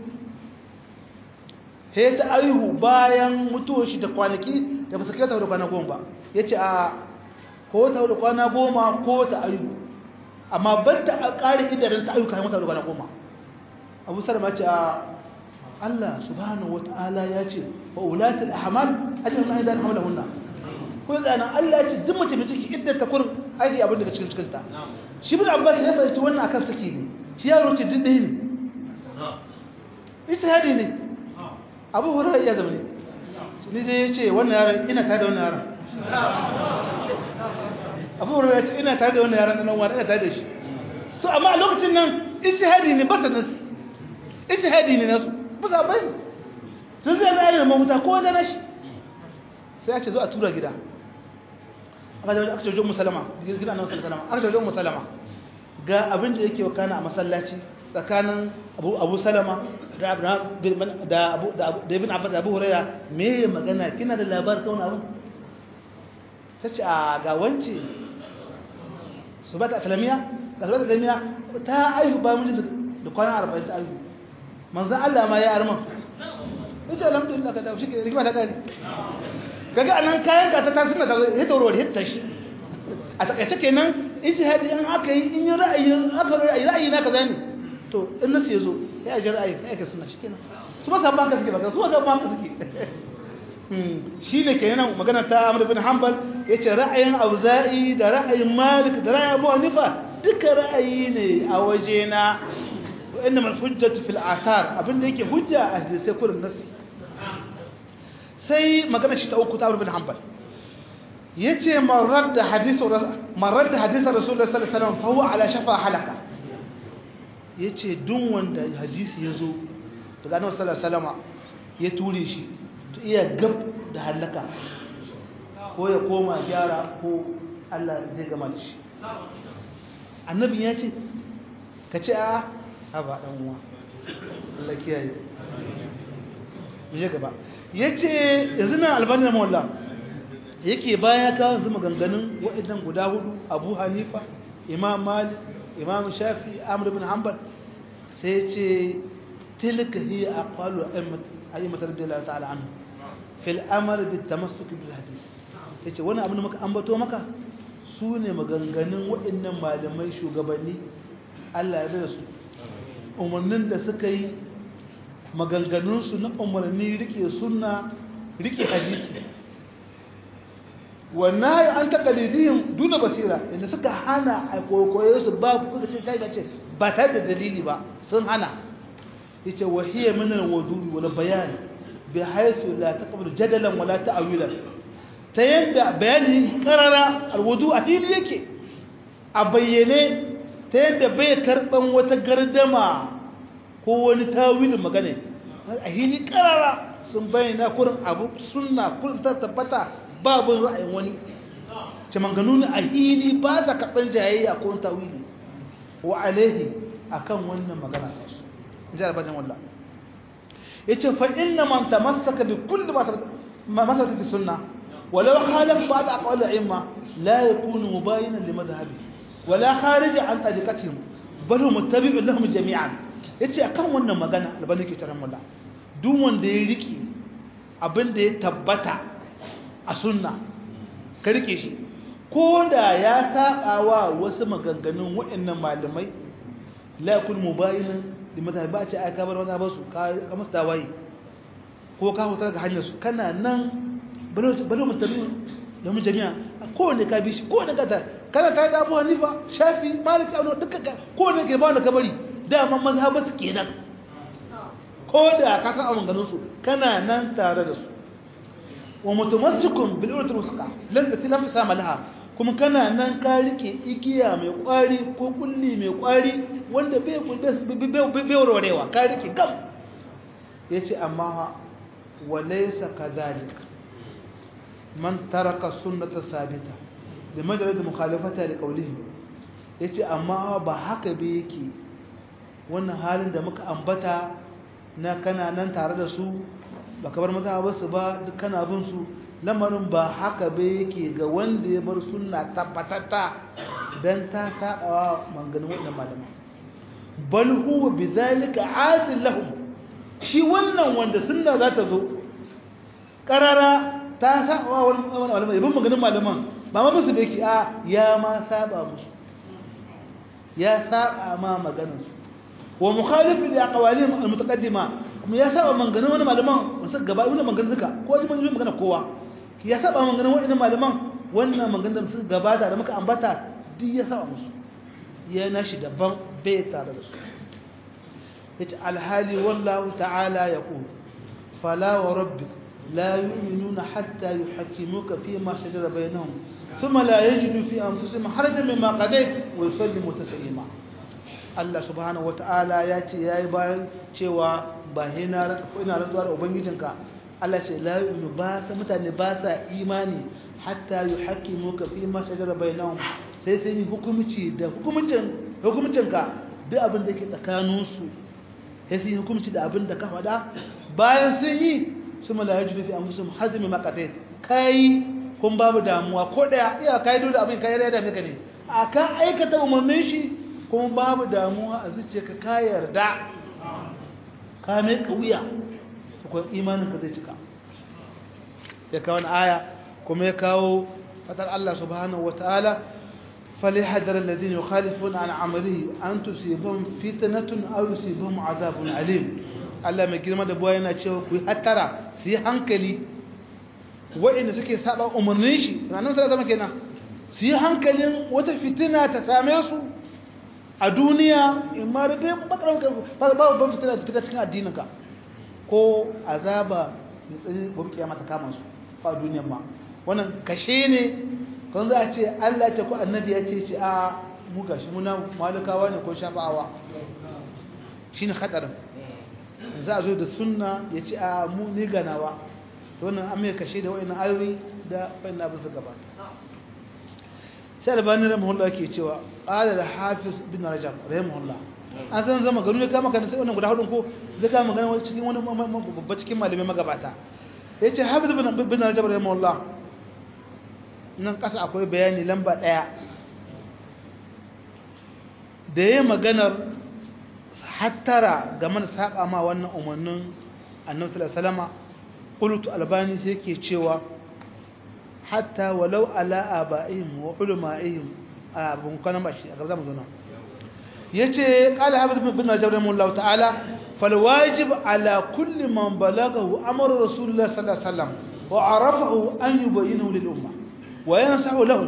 [SPEAKER 1] he ta aihu bayan mutuwar shi da kwanaki da ba su kai ta da kwana goma ba ya ce a ko ta da kwana goma ko ta aihu amma ban ta ƙari idanun ta ayyuka mata da kwana goma abu salama ce a Allah subhanahu wata'ala ya ce wa ulatul ahmal ajrun an idan hawlahunna ko yana Allah ya ce duk mace mai ciki idan ta kurin aiki abin daga cikin cikin ta shi bin Abbas ya fahimci wannan akan saki ne shi yaro ce duk dai ne ita hadi ne Abu Hurairah ya zama ne ni dai yace wannan yaron ina tare da wannan yaron Abu Hurairah ya ce ina tare da wannan yaron nan wani ina tare da shi to amma a lokacin nan ijtihadi ne ba ta nasu ijtihadi ne nasu ba za bari tun zai zai da mahuta ko wajen nashi sai ya ce zo a tura gida aka ce wajen musalama gida na musalama aka ce wajen musalama ga abin da yake wakana a masallaci tsakanin abu salama da ibn abbas da abu huraira me magana kina da labar kauna abin ta ce a ga wance su ba ta asalamiya ga su ba ta asalamiya ta aihu ba mijin da kwanan arba'in ta aihu manzan Allah ma ya arman ita alhamdulillah ka tafi shi rigima ta kare kaga anan kayan ka ta tasiri ta ya tauro da hitta shi a takaice kenan ijtihadi an aka yi in yi ra'ayi aka ra'ayi ra'ayi na kaza ne to in nasu yazo ya ji ra'ayi kai ka sunna shikenan su ba sabban ka suke ba su ba sabban ka suke shine kenan magana ta Amr bin Hanbal yace ra'ayin Auza'i da ra'ayin Malik da ra'ayin Abu Hanifa duka ra'ayi ne a wajena وإنما الحجة في الآثار abinda yake hujja a hadisai kurin nasi sai magana shi ta uku ta Abu bin Hanbal yace marar da hadisu marar da hadisin Rasulullah sallallahu alaihi wasallam fa huwa ala shafa halaka yace duk wanda hadisi yazo daga Annabi sallallahu alaihi wasallam ya ture shi to iya gab da halaka ko ya koma gyara ko Allah zai gama da shi annabi ya ce ka ce a haba ɗan uwa Allah kiyaye mu je gaba yace yanzu nan albani na mawalla yake baya ka yanzu maganganun waɗannan guda hudu Abu Hanifa Imam Malik Imam Shafi Amr ibn Hanbal sai yace tilka hiya aqwalu a'immat radiyallahu ta'ala anhu fil amal bit tamassuk bil hadith yace wannan abin da muka ambato maka su ne maganganun waɗannan malamai shugabanni Allah ya da su umarnin da suka yi maganganunsu na umarni rike sunna rike hadisi wannan ya an takalidihim duna basira inda suka hana a kokoye su ba kuka ce ta ce ba tare da dalili ba sun hana yace wahiyya min al-wuduri wal bayan bi haythu la taqbal jadalan wala ta'wilan ta yadda bayani karara al-wudu a fili yake a bayyane ta yadda bai karban wata gardama ko wani tawilin magana a hili karara sun bayyana kurin abu sunna kurin ta tabbata babu ra'ayin wani ce manganu a hili ba sa karɓar jayayya ko tawili wa alaihi akan wannan magana ta su in ji albanin wallah ya ce fa inna man tamassaka bi kulli ma masaka bi sunna walau khalaf ba'd aqwal al-a'imma la yakunu mubayinan li madhhabi wala kharija an tariqatihim bal huwa muttabi'un lahum jami'an yace akan wannan magana albani ke taran wallah duk wanda ya riki abin da ya tabbata a sunna ka rike shi ko da ya saba wa wasu maganganun waɗannan malamai la yakun mubayinan da mata ba ce ai ka bar maza ba su ka musu tawaye ko ka hutar ga hanyar su kana nan balo mutane da mu jami'a kowane ka bi shi kowane ka kana tare da abu hanifa shafi maliki abu duka kowane ke ba da kabari dama mazhabar su kenan ko da ka san abin ganin su kana nan tare da su wa mutamassikun bil urwatil wusqa lan tatilaf sama laha kuma kana nan ka rike igiya mai kwari ko kulli mai kwari wanda bai bai bai warwarewa ka rike gam yace amma wa laysa kadhalik man taraka sunnata sabita da majalatu mukhalafata da qawlihi yace amma ba haka bai yake wannan halin da muka ambata na kana nan tare da su ba ka bar maza ba su ba duk kana bin su lamarin ba haka ba yake ga wanda ya bar sunna tabbatatta dan ta sabawa manganin wannan malama bal huwa bidhalika adil lahum shi wannan wanda sunna za ta zo karara ta sabawa wannan malama ibn maganin malaman ba ma basu beki a ya ma saba musu ya saba ma maganar su wa mukhalif li aqwalihim al-mutaqaddima kuma ya saba manganin wani malaman wasu gaba wani manganin suka ko ji mun magana kowa ya saba manganin wani malaman wannan manganin da suka gabata da muka ambata duk ya saba musu ya nashi daban bai tare da su yace alhali wallahu ta'ala yaqul fala wa rabbik la yu'minuna hatta yuhakkimuka fi ma shajara bainahum thumma la yajidu fi anfusihim harajan mimma qadayt wa yusallimu taslima Allah subhanahu wata'ala ya ce yayi bayan cewa ba hina ina rantsuwa da ubangijinka Allah ce la yu'minu ba sa mutane ba sa imani hatta yuhaqqimuka fi ma shajara bainahum sai sai ni hukumci da hukumcin hukumcinka duk abin da ke tsakanin su sai sai hukumci da abin da ka faɗa bayan sun yi su mala yajidu fi anfusihim hazmi maqatat kai kun babu damuwa ko daya iya kai dole abin kai da maka ne akan aikata umarnin shi kuma babu damuwa a zuciyarka ka yarda ka mai wuya kuma imaninka zai cika ya kawo aya kuma ya kawo fatar Allah subhanahu wa ta'ala fali hadarar ladin ya khalifun an amari an tusibin fitinatun au yusibin azabun alim Allah mai girma da buwa yana cewa ku yi hattara su yi hankali waɗanda suke saba umarnin shi ranar sa zama kenan su yi hankalin wata fitina ta same su a duniya in ma da dai bakar babu ban fitina fita cikin addininka ko azaba mai tsani gobe kiyama ta kama su a duniyan ma wannan kashe ne kan za a ce Allah ce ko annabi ya ce ce a mu gashi muna malikawa ne ko shafa'awa shine hadarin za a zo da sunna ya ce a mu ni ganawa to wannan an mai kashe da wa'annan ayoyi da wa'annan abin su gabata sai albani rahimahullah ke cewa qala al-hafiz bin rajab rahimahullah an san zama gano ne kama kan sai wannan guda hudun ko zai kama magana wani cikin wani babba cikin malamai magabata yace hafiz bin bin rajab rahimahullah nan kasa akwai bayani lamba daya da yayin maganar hattara game da saka ma wannan umarnin annabi sallallahu alaihi wasallama qultu albani sai yake cewa hatta walau ala aba'ihim wa ulama'ihim abun kana bashi a gaba zamu zo nan yace qala habib bin najab rahimahullahu ta'ala fal wajib ala kulli man balagahu amru rasulullah sallallahu alaihi wasallam wa arafahu an yubayyinahu lil umma wa yansahu lahu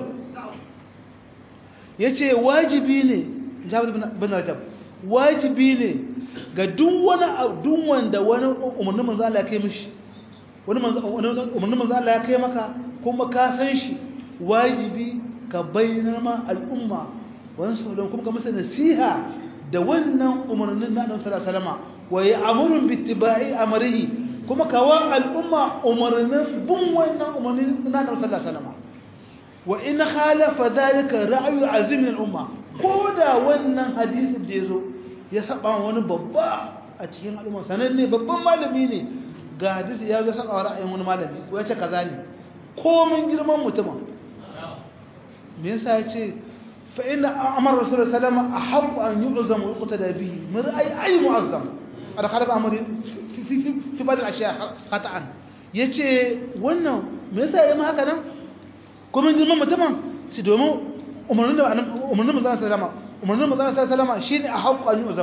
[SPEAKER 1] yace wajibi ne jabir bin najab wajibi ne ga duk wani duk wanda wani umarnin manzo Allah ya kai mishi wani umarnin manzo Allah ya kai maka kuma ka san shi wajibi ka bayyana ma al'umma wani sauran kuma ka masa nasiha da wannan umarnin na Annabi sallallahu alaihi wasallam wa ya'muru bi ittiba'i amrihi kuma ka wa al'umma umarnin bin wannan umarnin na Annabi sallallahu alaihi wasallam wa in khalafa dhalika ra'yu azim al-umma ko da wannan hadisin da yazo ya saba wani babba a cikin al'umma sananne babban malami ne ga hadisi ya zo saka ra'ayin wani malami ko ya ce kaza ne komin girman mutumin me yasa ya ce fa inna amara rasulullahi sallallahu alaihi wasallam ahabbu an yu'zam wa yuqtada bihi min ay ay mu'azzam ada khalafa amri fi fi fi fi ba'd al-ashya qat'an yace wannan me yasa yayi haka nan komin girman mutumin shi domin umarnin da umarnin manzon sallallahu alaihi wasallam umarnin manzon sallallahu alaihi wasallam shine ahabbu an yu'zam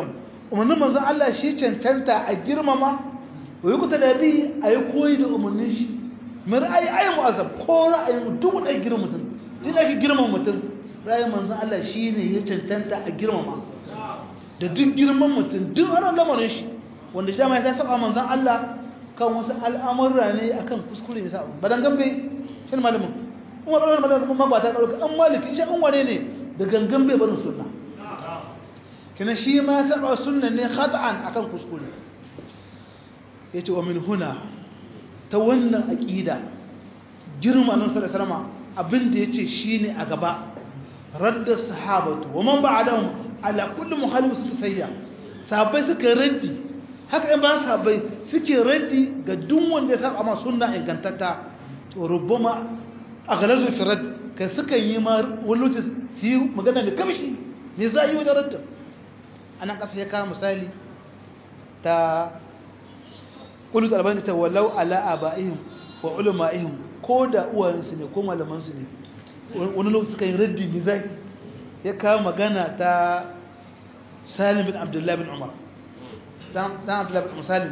[SPEAKER 1] umarnin manzon Allah shi cancanta a girmama wa yi kuta da bi a yi koyi da umarnin shi mai ra'ayi ayi mu'azzam ko ra'ayi mutum da girma mutum duk ake girma mutum ra'ayin manzon Allah shi ne ya cancanta a girmama da duk girman mutum duk ana lamarin shi wanda shi ma ya saba manzon Allah kan wasu al'amurra ne akan kuskure ne saba badan gambe shi malamin kuma ɗaukar malamin kuma ba ta ɗauka an maliki shi an wane ne da gangan bai barin sunna kina shi ma saba sunna ne khata'an akan kuskure yace wa min huna ta wannan aqida girma nan sallallahu alaihi wasallam abinda yace shine a gaba radda sahabatu wa man ba'dahum ala kulli mukhalif sayya sahabbai suka raddi haka in ba sahabbai suke raddi ga duk wanda ya saba ma sunna ingantatta to rubbama aghlazu fi radd kai suka yi ma wani lokaci su yi magana da kamshi me za a yi wajen raddin anan kasa ya kawo misali ta kulut albani ta walau ala abaihim wa ulama'ihim ko da uwayensu ne ko malamansu ne wani lokaci suka yi raddi ne zai ya kawo magana ta salim bin abdullahi bin umar dan abdullahi bin salim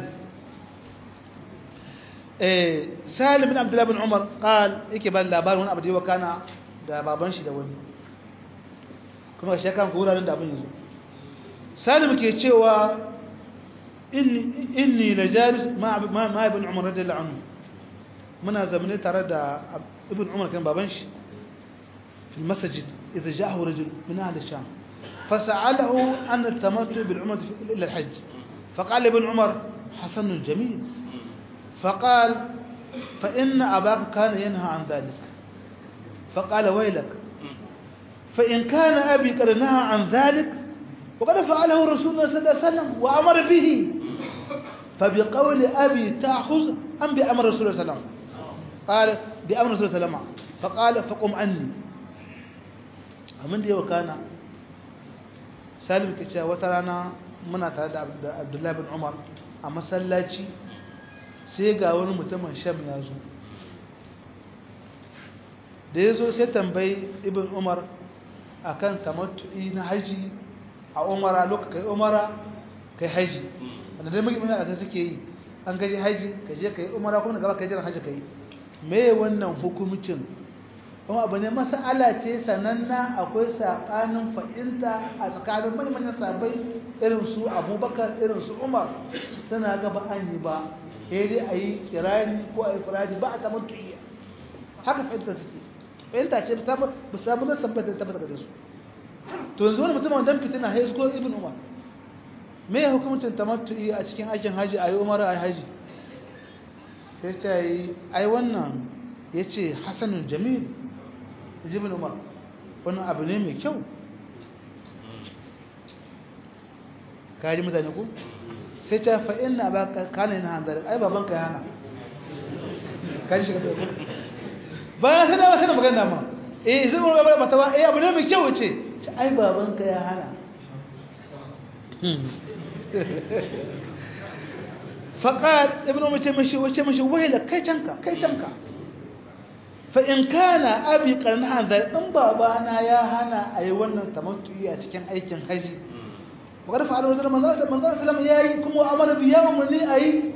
[SPEAKER 1] salim bin abdullahi bin umar qal yake ba labarin wani abu da yawa kana da baban shi da wani kuma shi kan ko wuraren da abin yazo salim ke cewa inni inni la jalis ma ma ibn umar radiyallahu anhu muna zamane tare da ibn umar kan baban shi في المسجد إذا جاءه رجل من أهل الشام فسأله عن التمتع بالعمرة إلى الحج فقال ابن عمر حسن جميل فقال فإن أباك كان ينهى عن ذلك فقال ويلك فإن كان أبي قد نهى عن ذلك وقد فعله رسول الله صلى الله عليه وسلم وأمر به فبقول أبي تأخذ أم بأمر رسول الله صلى الله عليه وسلم قال بأمر رسول الله صلى الله عليه وسلم فقال فقم عني abin da yau kana salim ke cewa wata rana muna tare da abdullahi bin umar a masallaci sai ga wani mutumin sham ya zo da ya zo sai tambayi ibn umar a kan tamattu'i na haji a umara lokacin kai umara kai haji wanda dai muke mutane da suke yi an gaji haji ka je ka yi umara kuma gaba ka yi jiran haji ka yi me wannan hukumcin kuma abu ne masala ce sananna akwai saɓanin fahimta a tsakanin manyan sabai irin su abubakar irin su umar suna gaba an yi ba sai dai a yi kirani ko a yi firaji ba a taɓa tuyiya haka fahimta suke fahimta ce ba sabu na sabbata ta tabbata da su to yanzu wani mutum wanda fitina haizu ko ibn umar me ya hukumcin tamattu'i a cikin aikin haji a yi umar a yi haji sai ce yi ai wannan ya ce hasanun jamil ibn umar wani abu ne mai kyau kaji mutane ku sai ta fa'in na ba kana yin hanzari ai baban ka hana kaji shiga ta ku bayan sai da wasu magana ma eh zai mura babar mata ba eh abu ne mai kyau ce ce ai baban ka ya hana faƙar ibn umar ce mashi wace mashi wahila kai canka kai canka fa'in kana abi ƙarnahan da in babana ya hana a yi wannan tamattuyi a cikin aikin haji wakar fa'adar wajen manzan salam ya yi kuma amara biya umarni a yi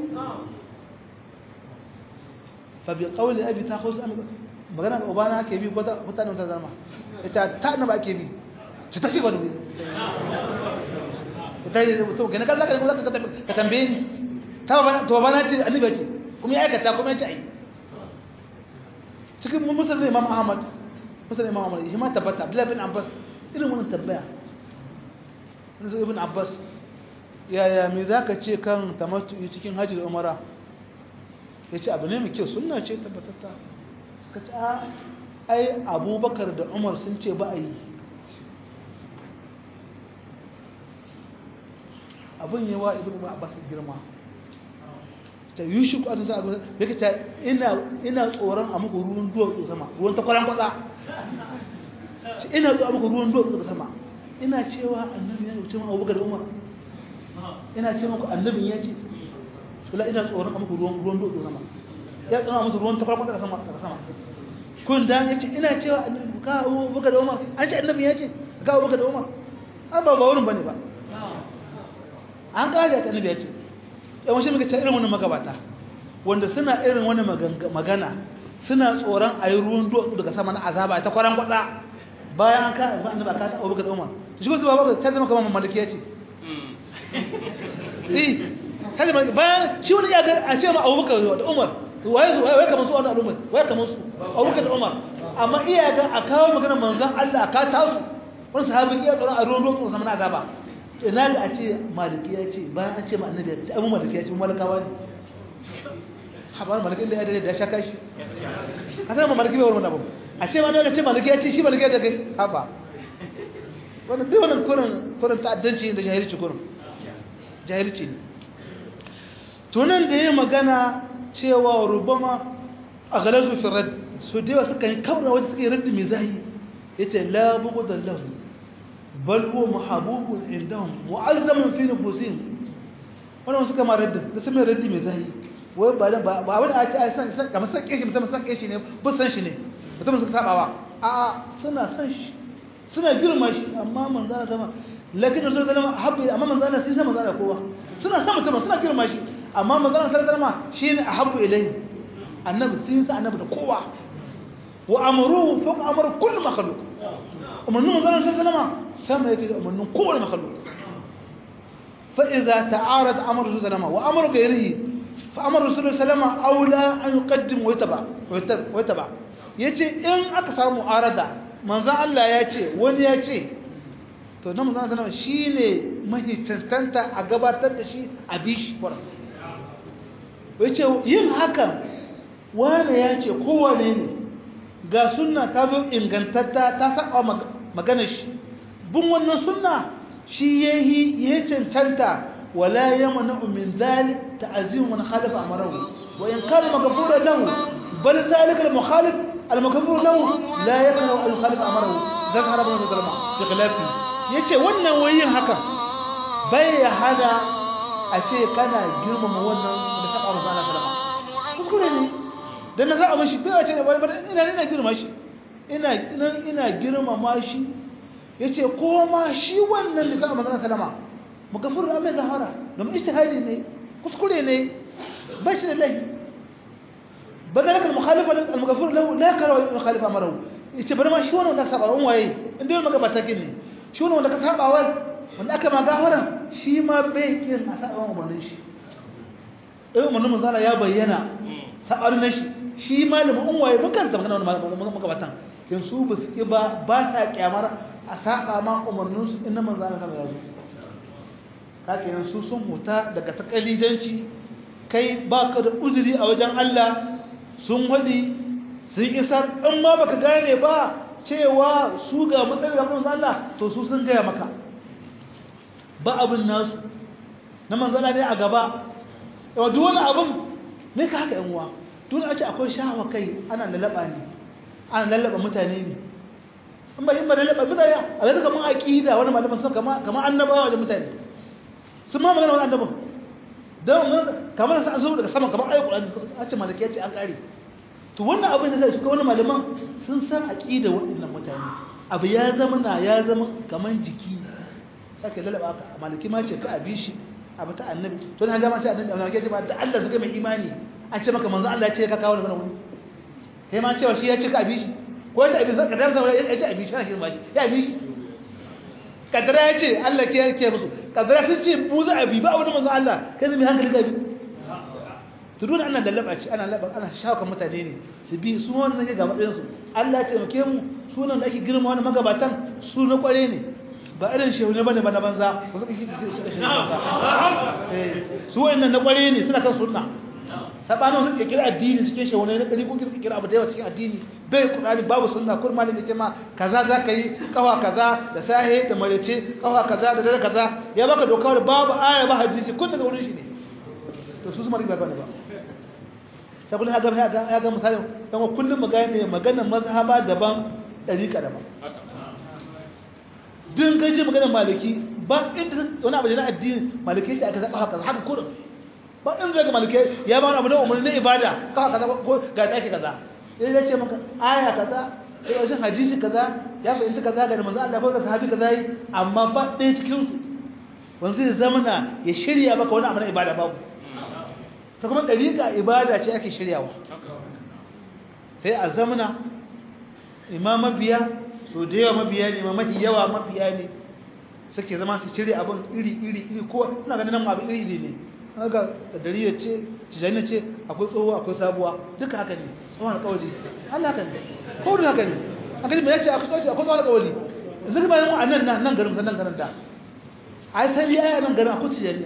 [SPEAKER 1] fabi ƙaunin abi ta hausa magana ga obana ake bi ko mutane wata zama ita ta na ba ake bi ta tafi wani bi ita yi mutum gani kan zaka ka tambaye ni ta babana ce annabi ce kuma ya aikata kuma ya ce ai cikin musulun imam ahmad musulun imam ahmad shi ma tabbata abdullahi bin abbas irin wani tabbaya wani ibn abbas yaya me za ka ce kan tamattu cikin hajji da umara ya ce abu ne mai kyau suna ce tabbatatta suka ce a ai abubakar da umar sun ce ba a yi abin yi wa ibn abbas girma ta yi shi kwanan za a gusa da ke ta ina tsoron a muku ruwan duwatsu sama ruwan ta kwaran kwatsa ina tsoron a muku ruwan duwatsu sama ina cewa annabi ya wuce ma abubakar da umar ina ce muku annabin ya ce wala ina tsoron a muku ruwan ruwan duwatsu sama ya tsoron a muku ruwan ta kwaran kwatsa sama daga sama kun da ya ce ina cewa ka abubakar da umar an ce annabin ya ce ka abubakar da umar an ba ba wurin bane ba an kare ta annabi ya ce yawan shi muka ce irin wannan magabata wanda suna irin wani magana suna tsoron a yi ruwan duwatsu daga sama na azaba ta kwaran kwada bayan an kare annabi aka ta abubakar da umar shi ko zuwa baka ta zama kamar mamallaki ya ce eh ta zama bayan shi wani ya ga a ce ma abubakar da umar waye su waye kamar su wannan al'ummar waye kamar su abubakar da umar amma iya ga a kawo maganar manzon Allah aka ta su wani sahabin iya tsoron a ruwan duwatsu sama na azaba ina ga a ce maliki ya ce bayan an ce ma annabi ya ce abu maliki ya ce malakawa ne habar maliki da ya dade da ya shaka shi ka san maliki bai wannan abu a ce ma ne ce maliki ya ce shi maliki ya ce kai haba wannan duk wannan kurin kurin ta'addanci da jahilci kurin jahilci ne to nan da yayi magana cewa rubama a galazu fi rad su da suka yi kaura wasu suka yi raddi mai zahi yace la bughdan lahu bal huwa mahabubun indahum mu'azzamun fi nufusihim wannan suka ma raddin da sun mai raddi mai zahi wai ba ba ba wani a ce ai san san kamar san kishi mutum san kishi ne ba san shi ne mutum suka sabawa a suna san shi suna girma shi amma manzo Allah sama lakin rasul sallama habbi amma manzo Allah sai sama manzo kowa suna san mutum suna girma shi amma manzo Allah sallama shine ahabbu ilayhi annabi sai sa annabi da kowa wa amruhu fawqa amri kulli makhluq umarnin manzana sai salama sama yake da umarnin kowane makhluk fa idza ta'arad amru rasul salama wa amru ghayrihi fa amru rasul salama aula an yuqaddim wa yataba wa yataba yace in aka samu arada manzan Allah ya ce wani ya ce to na manzan salama shine mahi cancanta a gabatar da shi a bishi kwara yace yin hakan wane ya ce kowane ne ga sunna ta zo ingantatta ta saba magana shi bin wannan sunna shi yayi ya cancanta wala yamna min zalik ta'zim man khalafa amrahu wa in kana maghfura lahu bal zalika al mukhalif al maghfur lahu la yaqra al khalif amrahu zakara ibn zulma fi khilafi yace wannan wayin haka bai ya hada a ce kana girmama wannan da saba masa Allah sallama kuskure ne dan na za a mashi bai a ce ina ina girma shi ina ina girmama shi yace ko ma shi wannan da za a magana kalama magafur da mai zahara domin ijtihadi ne kuskure ne ba shi da lahi badalaka al-mukhalifa al-maghfur lahu la kara al-mukhalifa amarahu yace bari ma shi wannan da saba on waye inda yau magabata kin shi wannan wanda ka saba wa wanda aka ma gafara shi ma bai kin a saba umarnin shi eh umarnin manzala ya bayyana sabar na shi shi malamin on waye mun kanta magana wannan magabatan kin su ba su ki ba ba sa kyamar a saba ma umarnin su inda manzala sama ya zo kakinan su sun huta daga takalidanci kai baka da uzuri a wajen Allah sun wadi sun isar in ma baka gane ba cewa su ga matsayin gaban Allah to su sun gaya maka ba abin nasu na manzana ne a gaba yawa duk wani abin ne ka haka yanwa duk a ce akwai shahawa kai ana lalaba ne ana lalaba mutane ne in ba yin ba lalaba mutane a zai kamar aƙida wani malaman sun kama annabawa wajen mutane sun ma magana wani annabin don kamar sa zo daga sama kamar ayyukan ƙulani a ce malaki ya ce an ƙare to wannan abin da zai suka wani malaman sun san aƙida waɗannan mutane abu ya zama na ya zama kamar jiki sake lalaba aka malaki ma ce ka abi shi abu ta annabi to na gama ce annabi amma ke ce ba da Allah suka mai imani an ce maka manzo Allah ya ce ka kawo da mana wani kai ma cewa shi ya ce ka abi shi ko ya ce abi zaka dan saboda ya ce abi shi ana girma shi ya abi shi kadara ya ce Allah ke yake musu kadara sun ce mu za a bi ba wani manzo Allah kai ne mai hankali ka bi to dole ana lallaba ce ana lallaba ana shawaka mutane ne su bi su wannan ne ga matsayin su Allah ya taimake mu sunan da ake girma wani magabatan su na kware ne ba irin shehu ne bane ba na banza ba su kike su wannan na kware ne suna kan sunna sabanin su kira addini cikin shehu ne na kari ko kira abu da yawa cikin addini bai kurani babu sunna kur malin da ce ma kaza za ka yi kawa kaza da sahe da marece kawa kaza da dare kaza ya baka doka da babu aya ba hadisi kun daga wurin shi ne to su su mari ba ba saboda ya ga ya ga misali dan kullum magana maganar mazhaba daban dariqa daban din gaje maganar maliki ba inda wani abu na addini maliki sai aka zaba haka haka kurin ba inda daga maliki ya ba abu na umarni na ibada kawa kaza ko ga daki kaza sai ya ce maka aya kaza sai wajen hadisi kaza ya fahimci kaza ga manzo Allah ko sahabi kaza yi amma ba ɗaya cikin su wanda zai zamana ya shirya maka wani abu na ibada babu ta kuma ɗariƙa ibada ce ake shiryawa sai a zamana imam mabiya so da yawa mabiya ne ma mafi yawa mabiya ne suke zama su shirya abin iri iri iri kowa suna ganin nan abin iri iri ne haka dariya ce tijaniya ce akwai tsohuwa akwai sabuwa duka haka ne tsohon alƙawari Allah haka ne kowai haka ne a gani mai yace akwai tsohon alƙawari zai bayan mu a nan nan garin nan garin da ai sai ai nan garin akwai tijaniya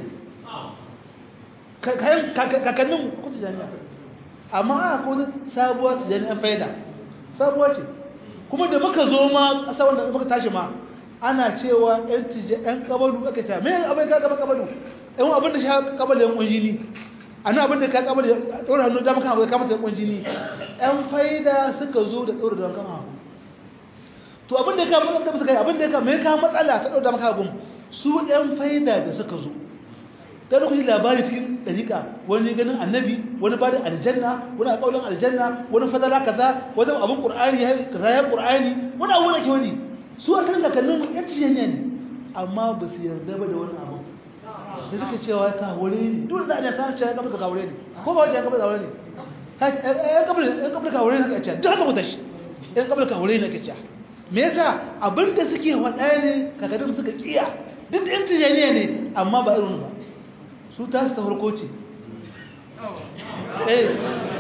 [SPEAKER 1] kayan kakannin akwai tijaniya amma a akwai sabuwa tijaniya faida sabuwa ce kuma da muka zo ma ƙasa wanda muka tashi ma ana cewa yan tije yan kabalu aka ce me abin ka gaba kabalu yan abin da shi kabalu yan kunjini ana abin da ka kabalu ɗora hannu da muka hawa kama ta kunjini yan faida suka zo da ɗora da kama to abin da ka da suka yi abin da ka me ka matsala ta ɗora maka abin su yan faida da suka zo da lokaci labari cikin dariƙa wani ganin annabi wani bada aljanna wani alƙawarin aljanna wani fadala kaza wani abin qur'ani ya kaza ya qur'ani wani abu da ke wani su asalin kakannin mu yan tijaniya ne amma ba su yarda ba da wani abu da suka cewa ka hore ne duk da ana san cewa kabla ka hore ne ko ba wajen kabla ka hore ne yan kabla yan kabla ka hore ne ka ce duk haka mutashi yan kabla ka hore ne ka ce me yasa abin da suke faɗa ne kakannin suka kiya duk yan tijaniya ne amma ba irin ba su ta su ta farko ce eh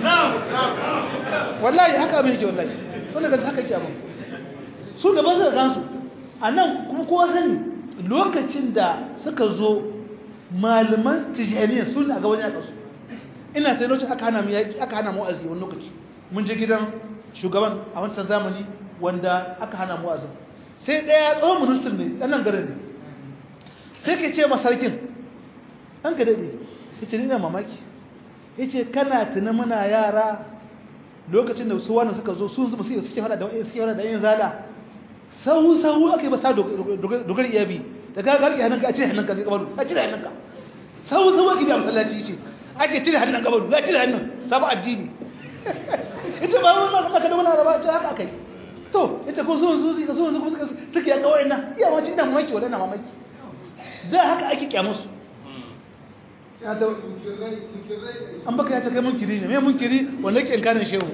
[SPEAKER 1] wallahi haka abin yake wallahi wannan ga haka yake abin su da ba su kansu a nan kuma kowa sani lokacin da suka zo malaman tijaniya su ne a gaban yaƙa su ina sai lokacin aka hana mu yaƙi aka hana mu wa'azi wani lokaci mun je gidan shugaban a wancan zamani wanda aka hana mu wa'azin sai ɗaya tsohon ministan ne ɗan nan garin ne sai ke ce masarkin an ka daɗe ya ce nina mamaki ya ce kana tuna muna yara lokacin da su wani suka zo sun zuba suke hada da suke hada da yin zala sahu sahu aka yi ba sa dogar iyabi da ka garke hannunka a cire hannunka zai kabaru a cire hannunka sahu sahu ake biya masallaci ce ake cire hannun kabaru a cire hannun sabon addini ita ba wani masu maka da wani araba ce haka aka yi to ita ko zuwan zuzi ka zuwan zuzi suke ya kawai na iya wacce ina mamaki wadana mamaki da haka ake kyamusu an baka ya ta kai munkiri ne mai munkiri wanda ke kanin shehu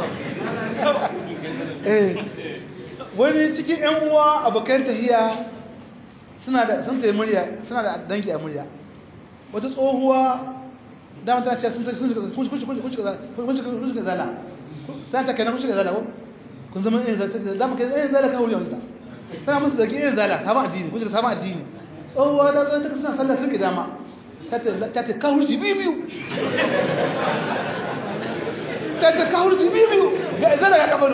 [SPEAKER 1] wani cikin yan uwa abokan tahiya suna da sun tayi murya suna da dangi a murya wata tsohuwa dama ta ce sun ta sun kun kun kun kun kun zala ta ta kana kun shiga zala ko kun zama yin zala da muke yin zala ka wuri wanda tana musu da yin zala sama addini kun shiga sama addini tsohuwa da zan ta suna sallah suke dama ta ta kawurci biyu ta ta kawurci biyu ga izana ga kabaru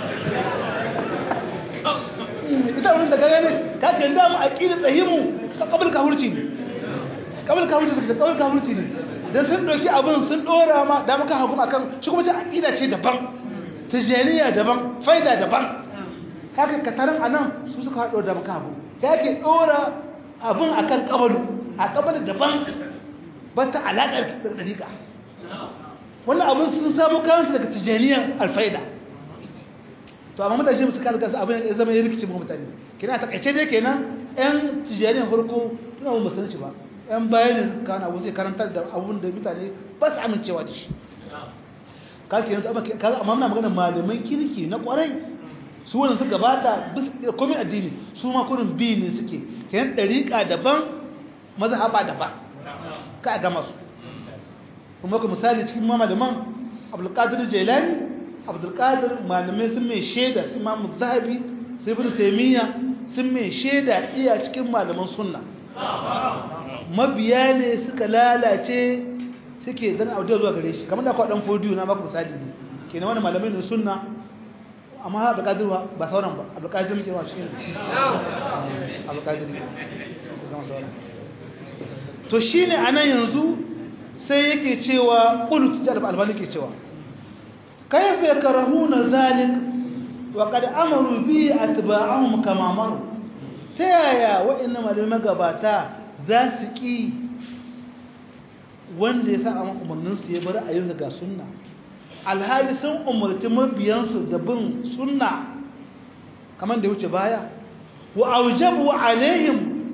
[SPEAKER 1] ita wurin da gaya ne ka ke da mu aqida tsahimu kabul kawurci ne kabul kawurci suka kabul kawurci ne dan sun doki abin sun dora ma da muka hagu akan shi kuma ta aqida ce daban tijaniya daban faida daban haka kataran anan su suka hado da muka hagu yake dora abin akan kabalu a kabar daban ba ta alaƙar da ɗariƙa wannan abin sun samu kansu daga tijaniyar alfaida to amma mutane musu kasu kasu abin ya zama ya rikici mu mutane kina ta kaice dai kenan yan tijaniyar farko tuna mun musulunci ba yan bayan ne suka kana abu zai karantar da abun da mutane ba su amincewa da shi ka kenan amma amma muna magana malaman kirki na kwarai su wannan suka bata bisa komai addini su ma kurin bi ne suke kenan ɗariƙa daban mazhaba daban ka gama su kuma ku misali cikin malaman abdulkadir jailani abdulkadir malamai sun mai shaida su imamu zahabi sai bin taimiyya sun mai shaida iya cikin malaman sunna mabiya ne suka lalace suke zan audio zuwa gare shi kamar da kwa dan fodiyo na baku misali ne kenan wani malamai ne sunna amma abdulkadir ba sauran ba abdulkadir muke ba cikin abdulkadir ba sauran to shi ne a nan yanzu sai yake cewa ƙulut jalib albani ke cewa kaifa ya karahu na zalik wa kada amaru bi a tuba'ahun kamamaru ta yaya waɗanda malamai magabata za su ƙi wanda ya sa a umarninsu ya bari a yanzu ga sunna alhali sun umarci mabiyansu da bin sunna kamar da wuce baya wa aujabu alaihim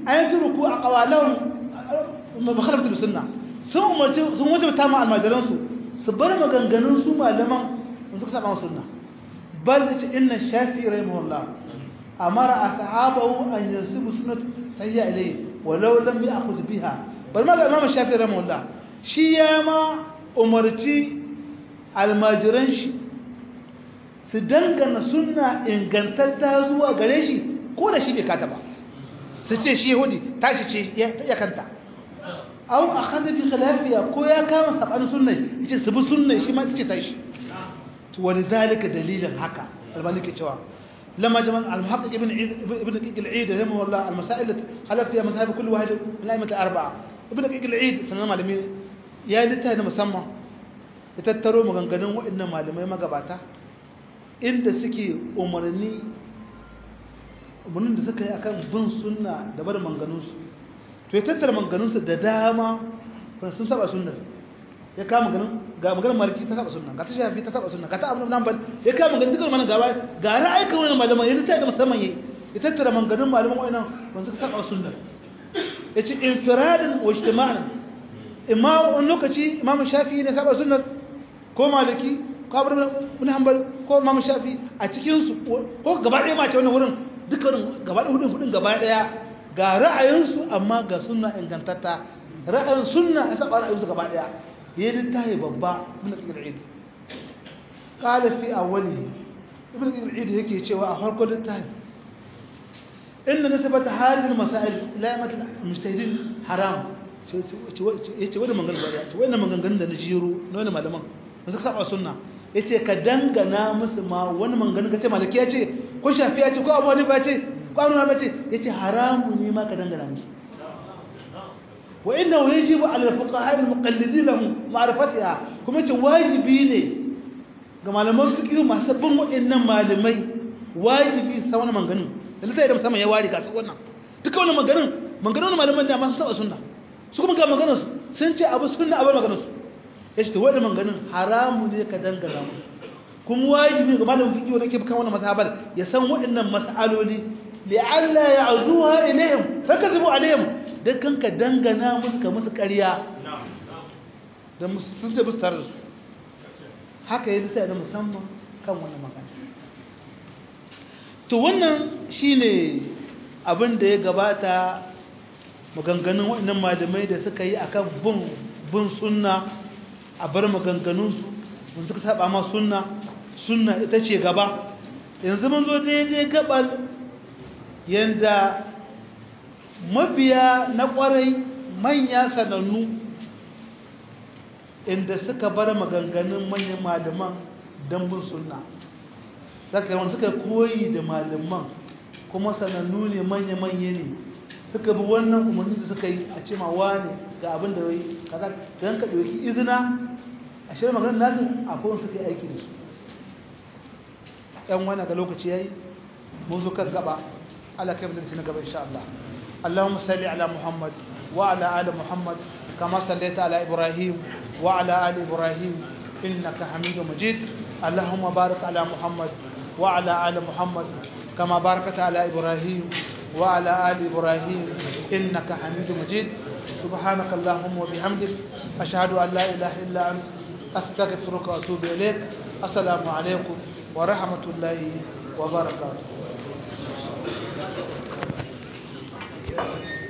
[SPEAKER 1] an turku aqwalahum mukhalafatu sunna sun umarci sun wajabta ma almajiran su su bar maganganun su malaman sun suka saba sunna bal ce inna shafi'i rahimahullah amara ashabahu an yansibu sunnat sayya ilayhi walau lam ya'khudh biha bal ma imam shafi'i rahimahullah shi ya ma umarci almajiran shi su dangana sunna ingantatta zuwa gare shi ko da shi bai kata ba su ce shi yahudi tashi ce ya kanta au a kada bi khilafiya ko ya kama saban sunna yace su bi sunna shi ma tace tashi to wani zalika dalilin haka albani ke cewa لما جمع المحقق ابن عيد ابن دقيق العيد رحمه الله المسائل خلف فيها مذاهب كل واحد من الائمه الاربعه ابن دقيق العيد سنن malami ya littafi musamman ya tattaro maganganun waɗannan malamai magabata inda suke umarni umarnin da suka yi akan bin sunna da bar manganunsu to ya tattara manganunsu da dama sun saba sunnar ya kama ganin ga maganar mariki ta saba sunna ga ta shafi ta saba sunna ga ta abu nan bal ya kama ganin dukkan manan gaba ga ra'ayikan wani malaman ya littafi da musamman yayi ya tattara manganun malaman wa'annan wanda suka saba sunnar yace infiradan wa ijtima'an imma wani lokaci imam shafi ne saba sunnar ko maliki ko abu ibn hanbal ko imam shafi a cikin su ko gaba ɗaya ma ce wannan wurin dukkanin gaba ɗaya hudun hudun gaba ɗaya ga ra'ayinsu amma ga sunna ingantatta ra'ayin sunna ya saba ra'ayinsu gaba ɗaya yayi littafi babba ibn al-eid qala fi awwalihi ibn al-eid yake cewa a farkon littafi inna nisbata hadhihi al-masail ila yamat al-mujtahidin haram yace wani maganganun ba yace wannan maganganun da na jiro na wani malaman da suka saba sunna yace ka dangana musu ma wani maganganun kace malaki yace ko shafi yace ko abu hanifa yace ko abu hanifa yace yace haramu ne ma ka dangana musu wa innahu yajibu ala al-fuqaha al-muqallidin lahum ma'rifatiha kuma yace wajibi ne ga malaman fiqh masu bin waɗannan malamai wajibi sa wani maganganun da litai da musamman ya wari ga su wannan duka wannan maganganun maganganun malaman da ma su saba sunna su kuma ga maganarsu sun ce abu sunna abu maganarsu ya ce wadda maganganun haramu ne ka dangana musu kuma wajibi ga malamin fiƙi wanda ke kan wannan mazhabar ya san waɗannan mas'aloli li'alla ya'zuha ilayhim fakazibu alayhim dan kan ka dangana musu ka musu ƙarya dan sun ce musu tare da su haka yi sai da musamman kan wannan magana to wannan shine abin da ya gabata maganganun waɗannan malamai da suka yi akan bin bin sunna a bar maganganunsu wanda suka saba ma sunna sunna ita ce gaba yanzu mun zo daidai gabal yanda mabiya na kwarai manya sanannu inda suka bar maganganun manyan malaman don bin sunna saka yawan suka koyi da malaman kuma sanannu ne manya-manya ne suka bi wannan umarni da suka yi a ce ma wane ga abin da wai kaza don ka ɗauki izina a shirin maganin nasu akwai wani suka yi aiki da su ‘yan wani ga lokaci ya yi mun zo kan gaba ala kai da na gaba insha Allah Allahumma salli ala Muhammad wa ala ali Muhammad kama sallaita ala Ibrahim wa ala ali Ibrahim innaka Hamidu Majid Allahumma barik ala Muhammad wa ala ali Muhammad kama barakata ala Ibrahim وعلى آل إبراهيم إنك حميد مجيد سبحانك اللهم وبحمدك أشهد أن لا إله إلا أنت أستغفرك وأتوب إليك السلام عليكم ورحمة الله وبركاته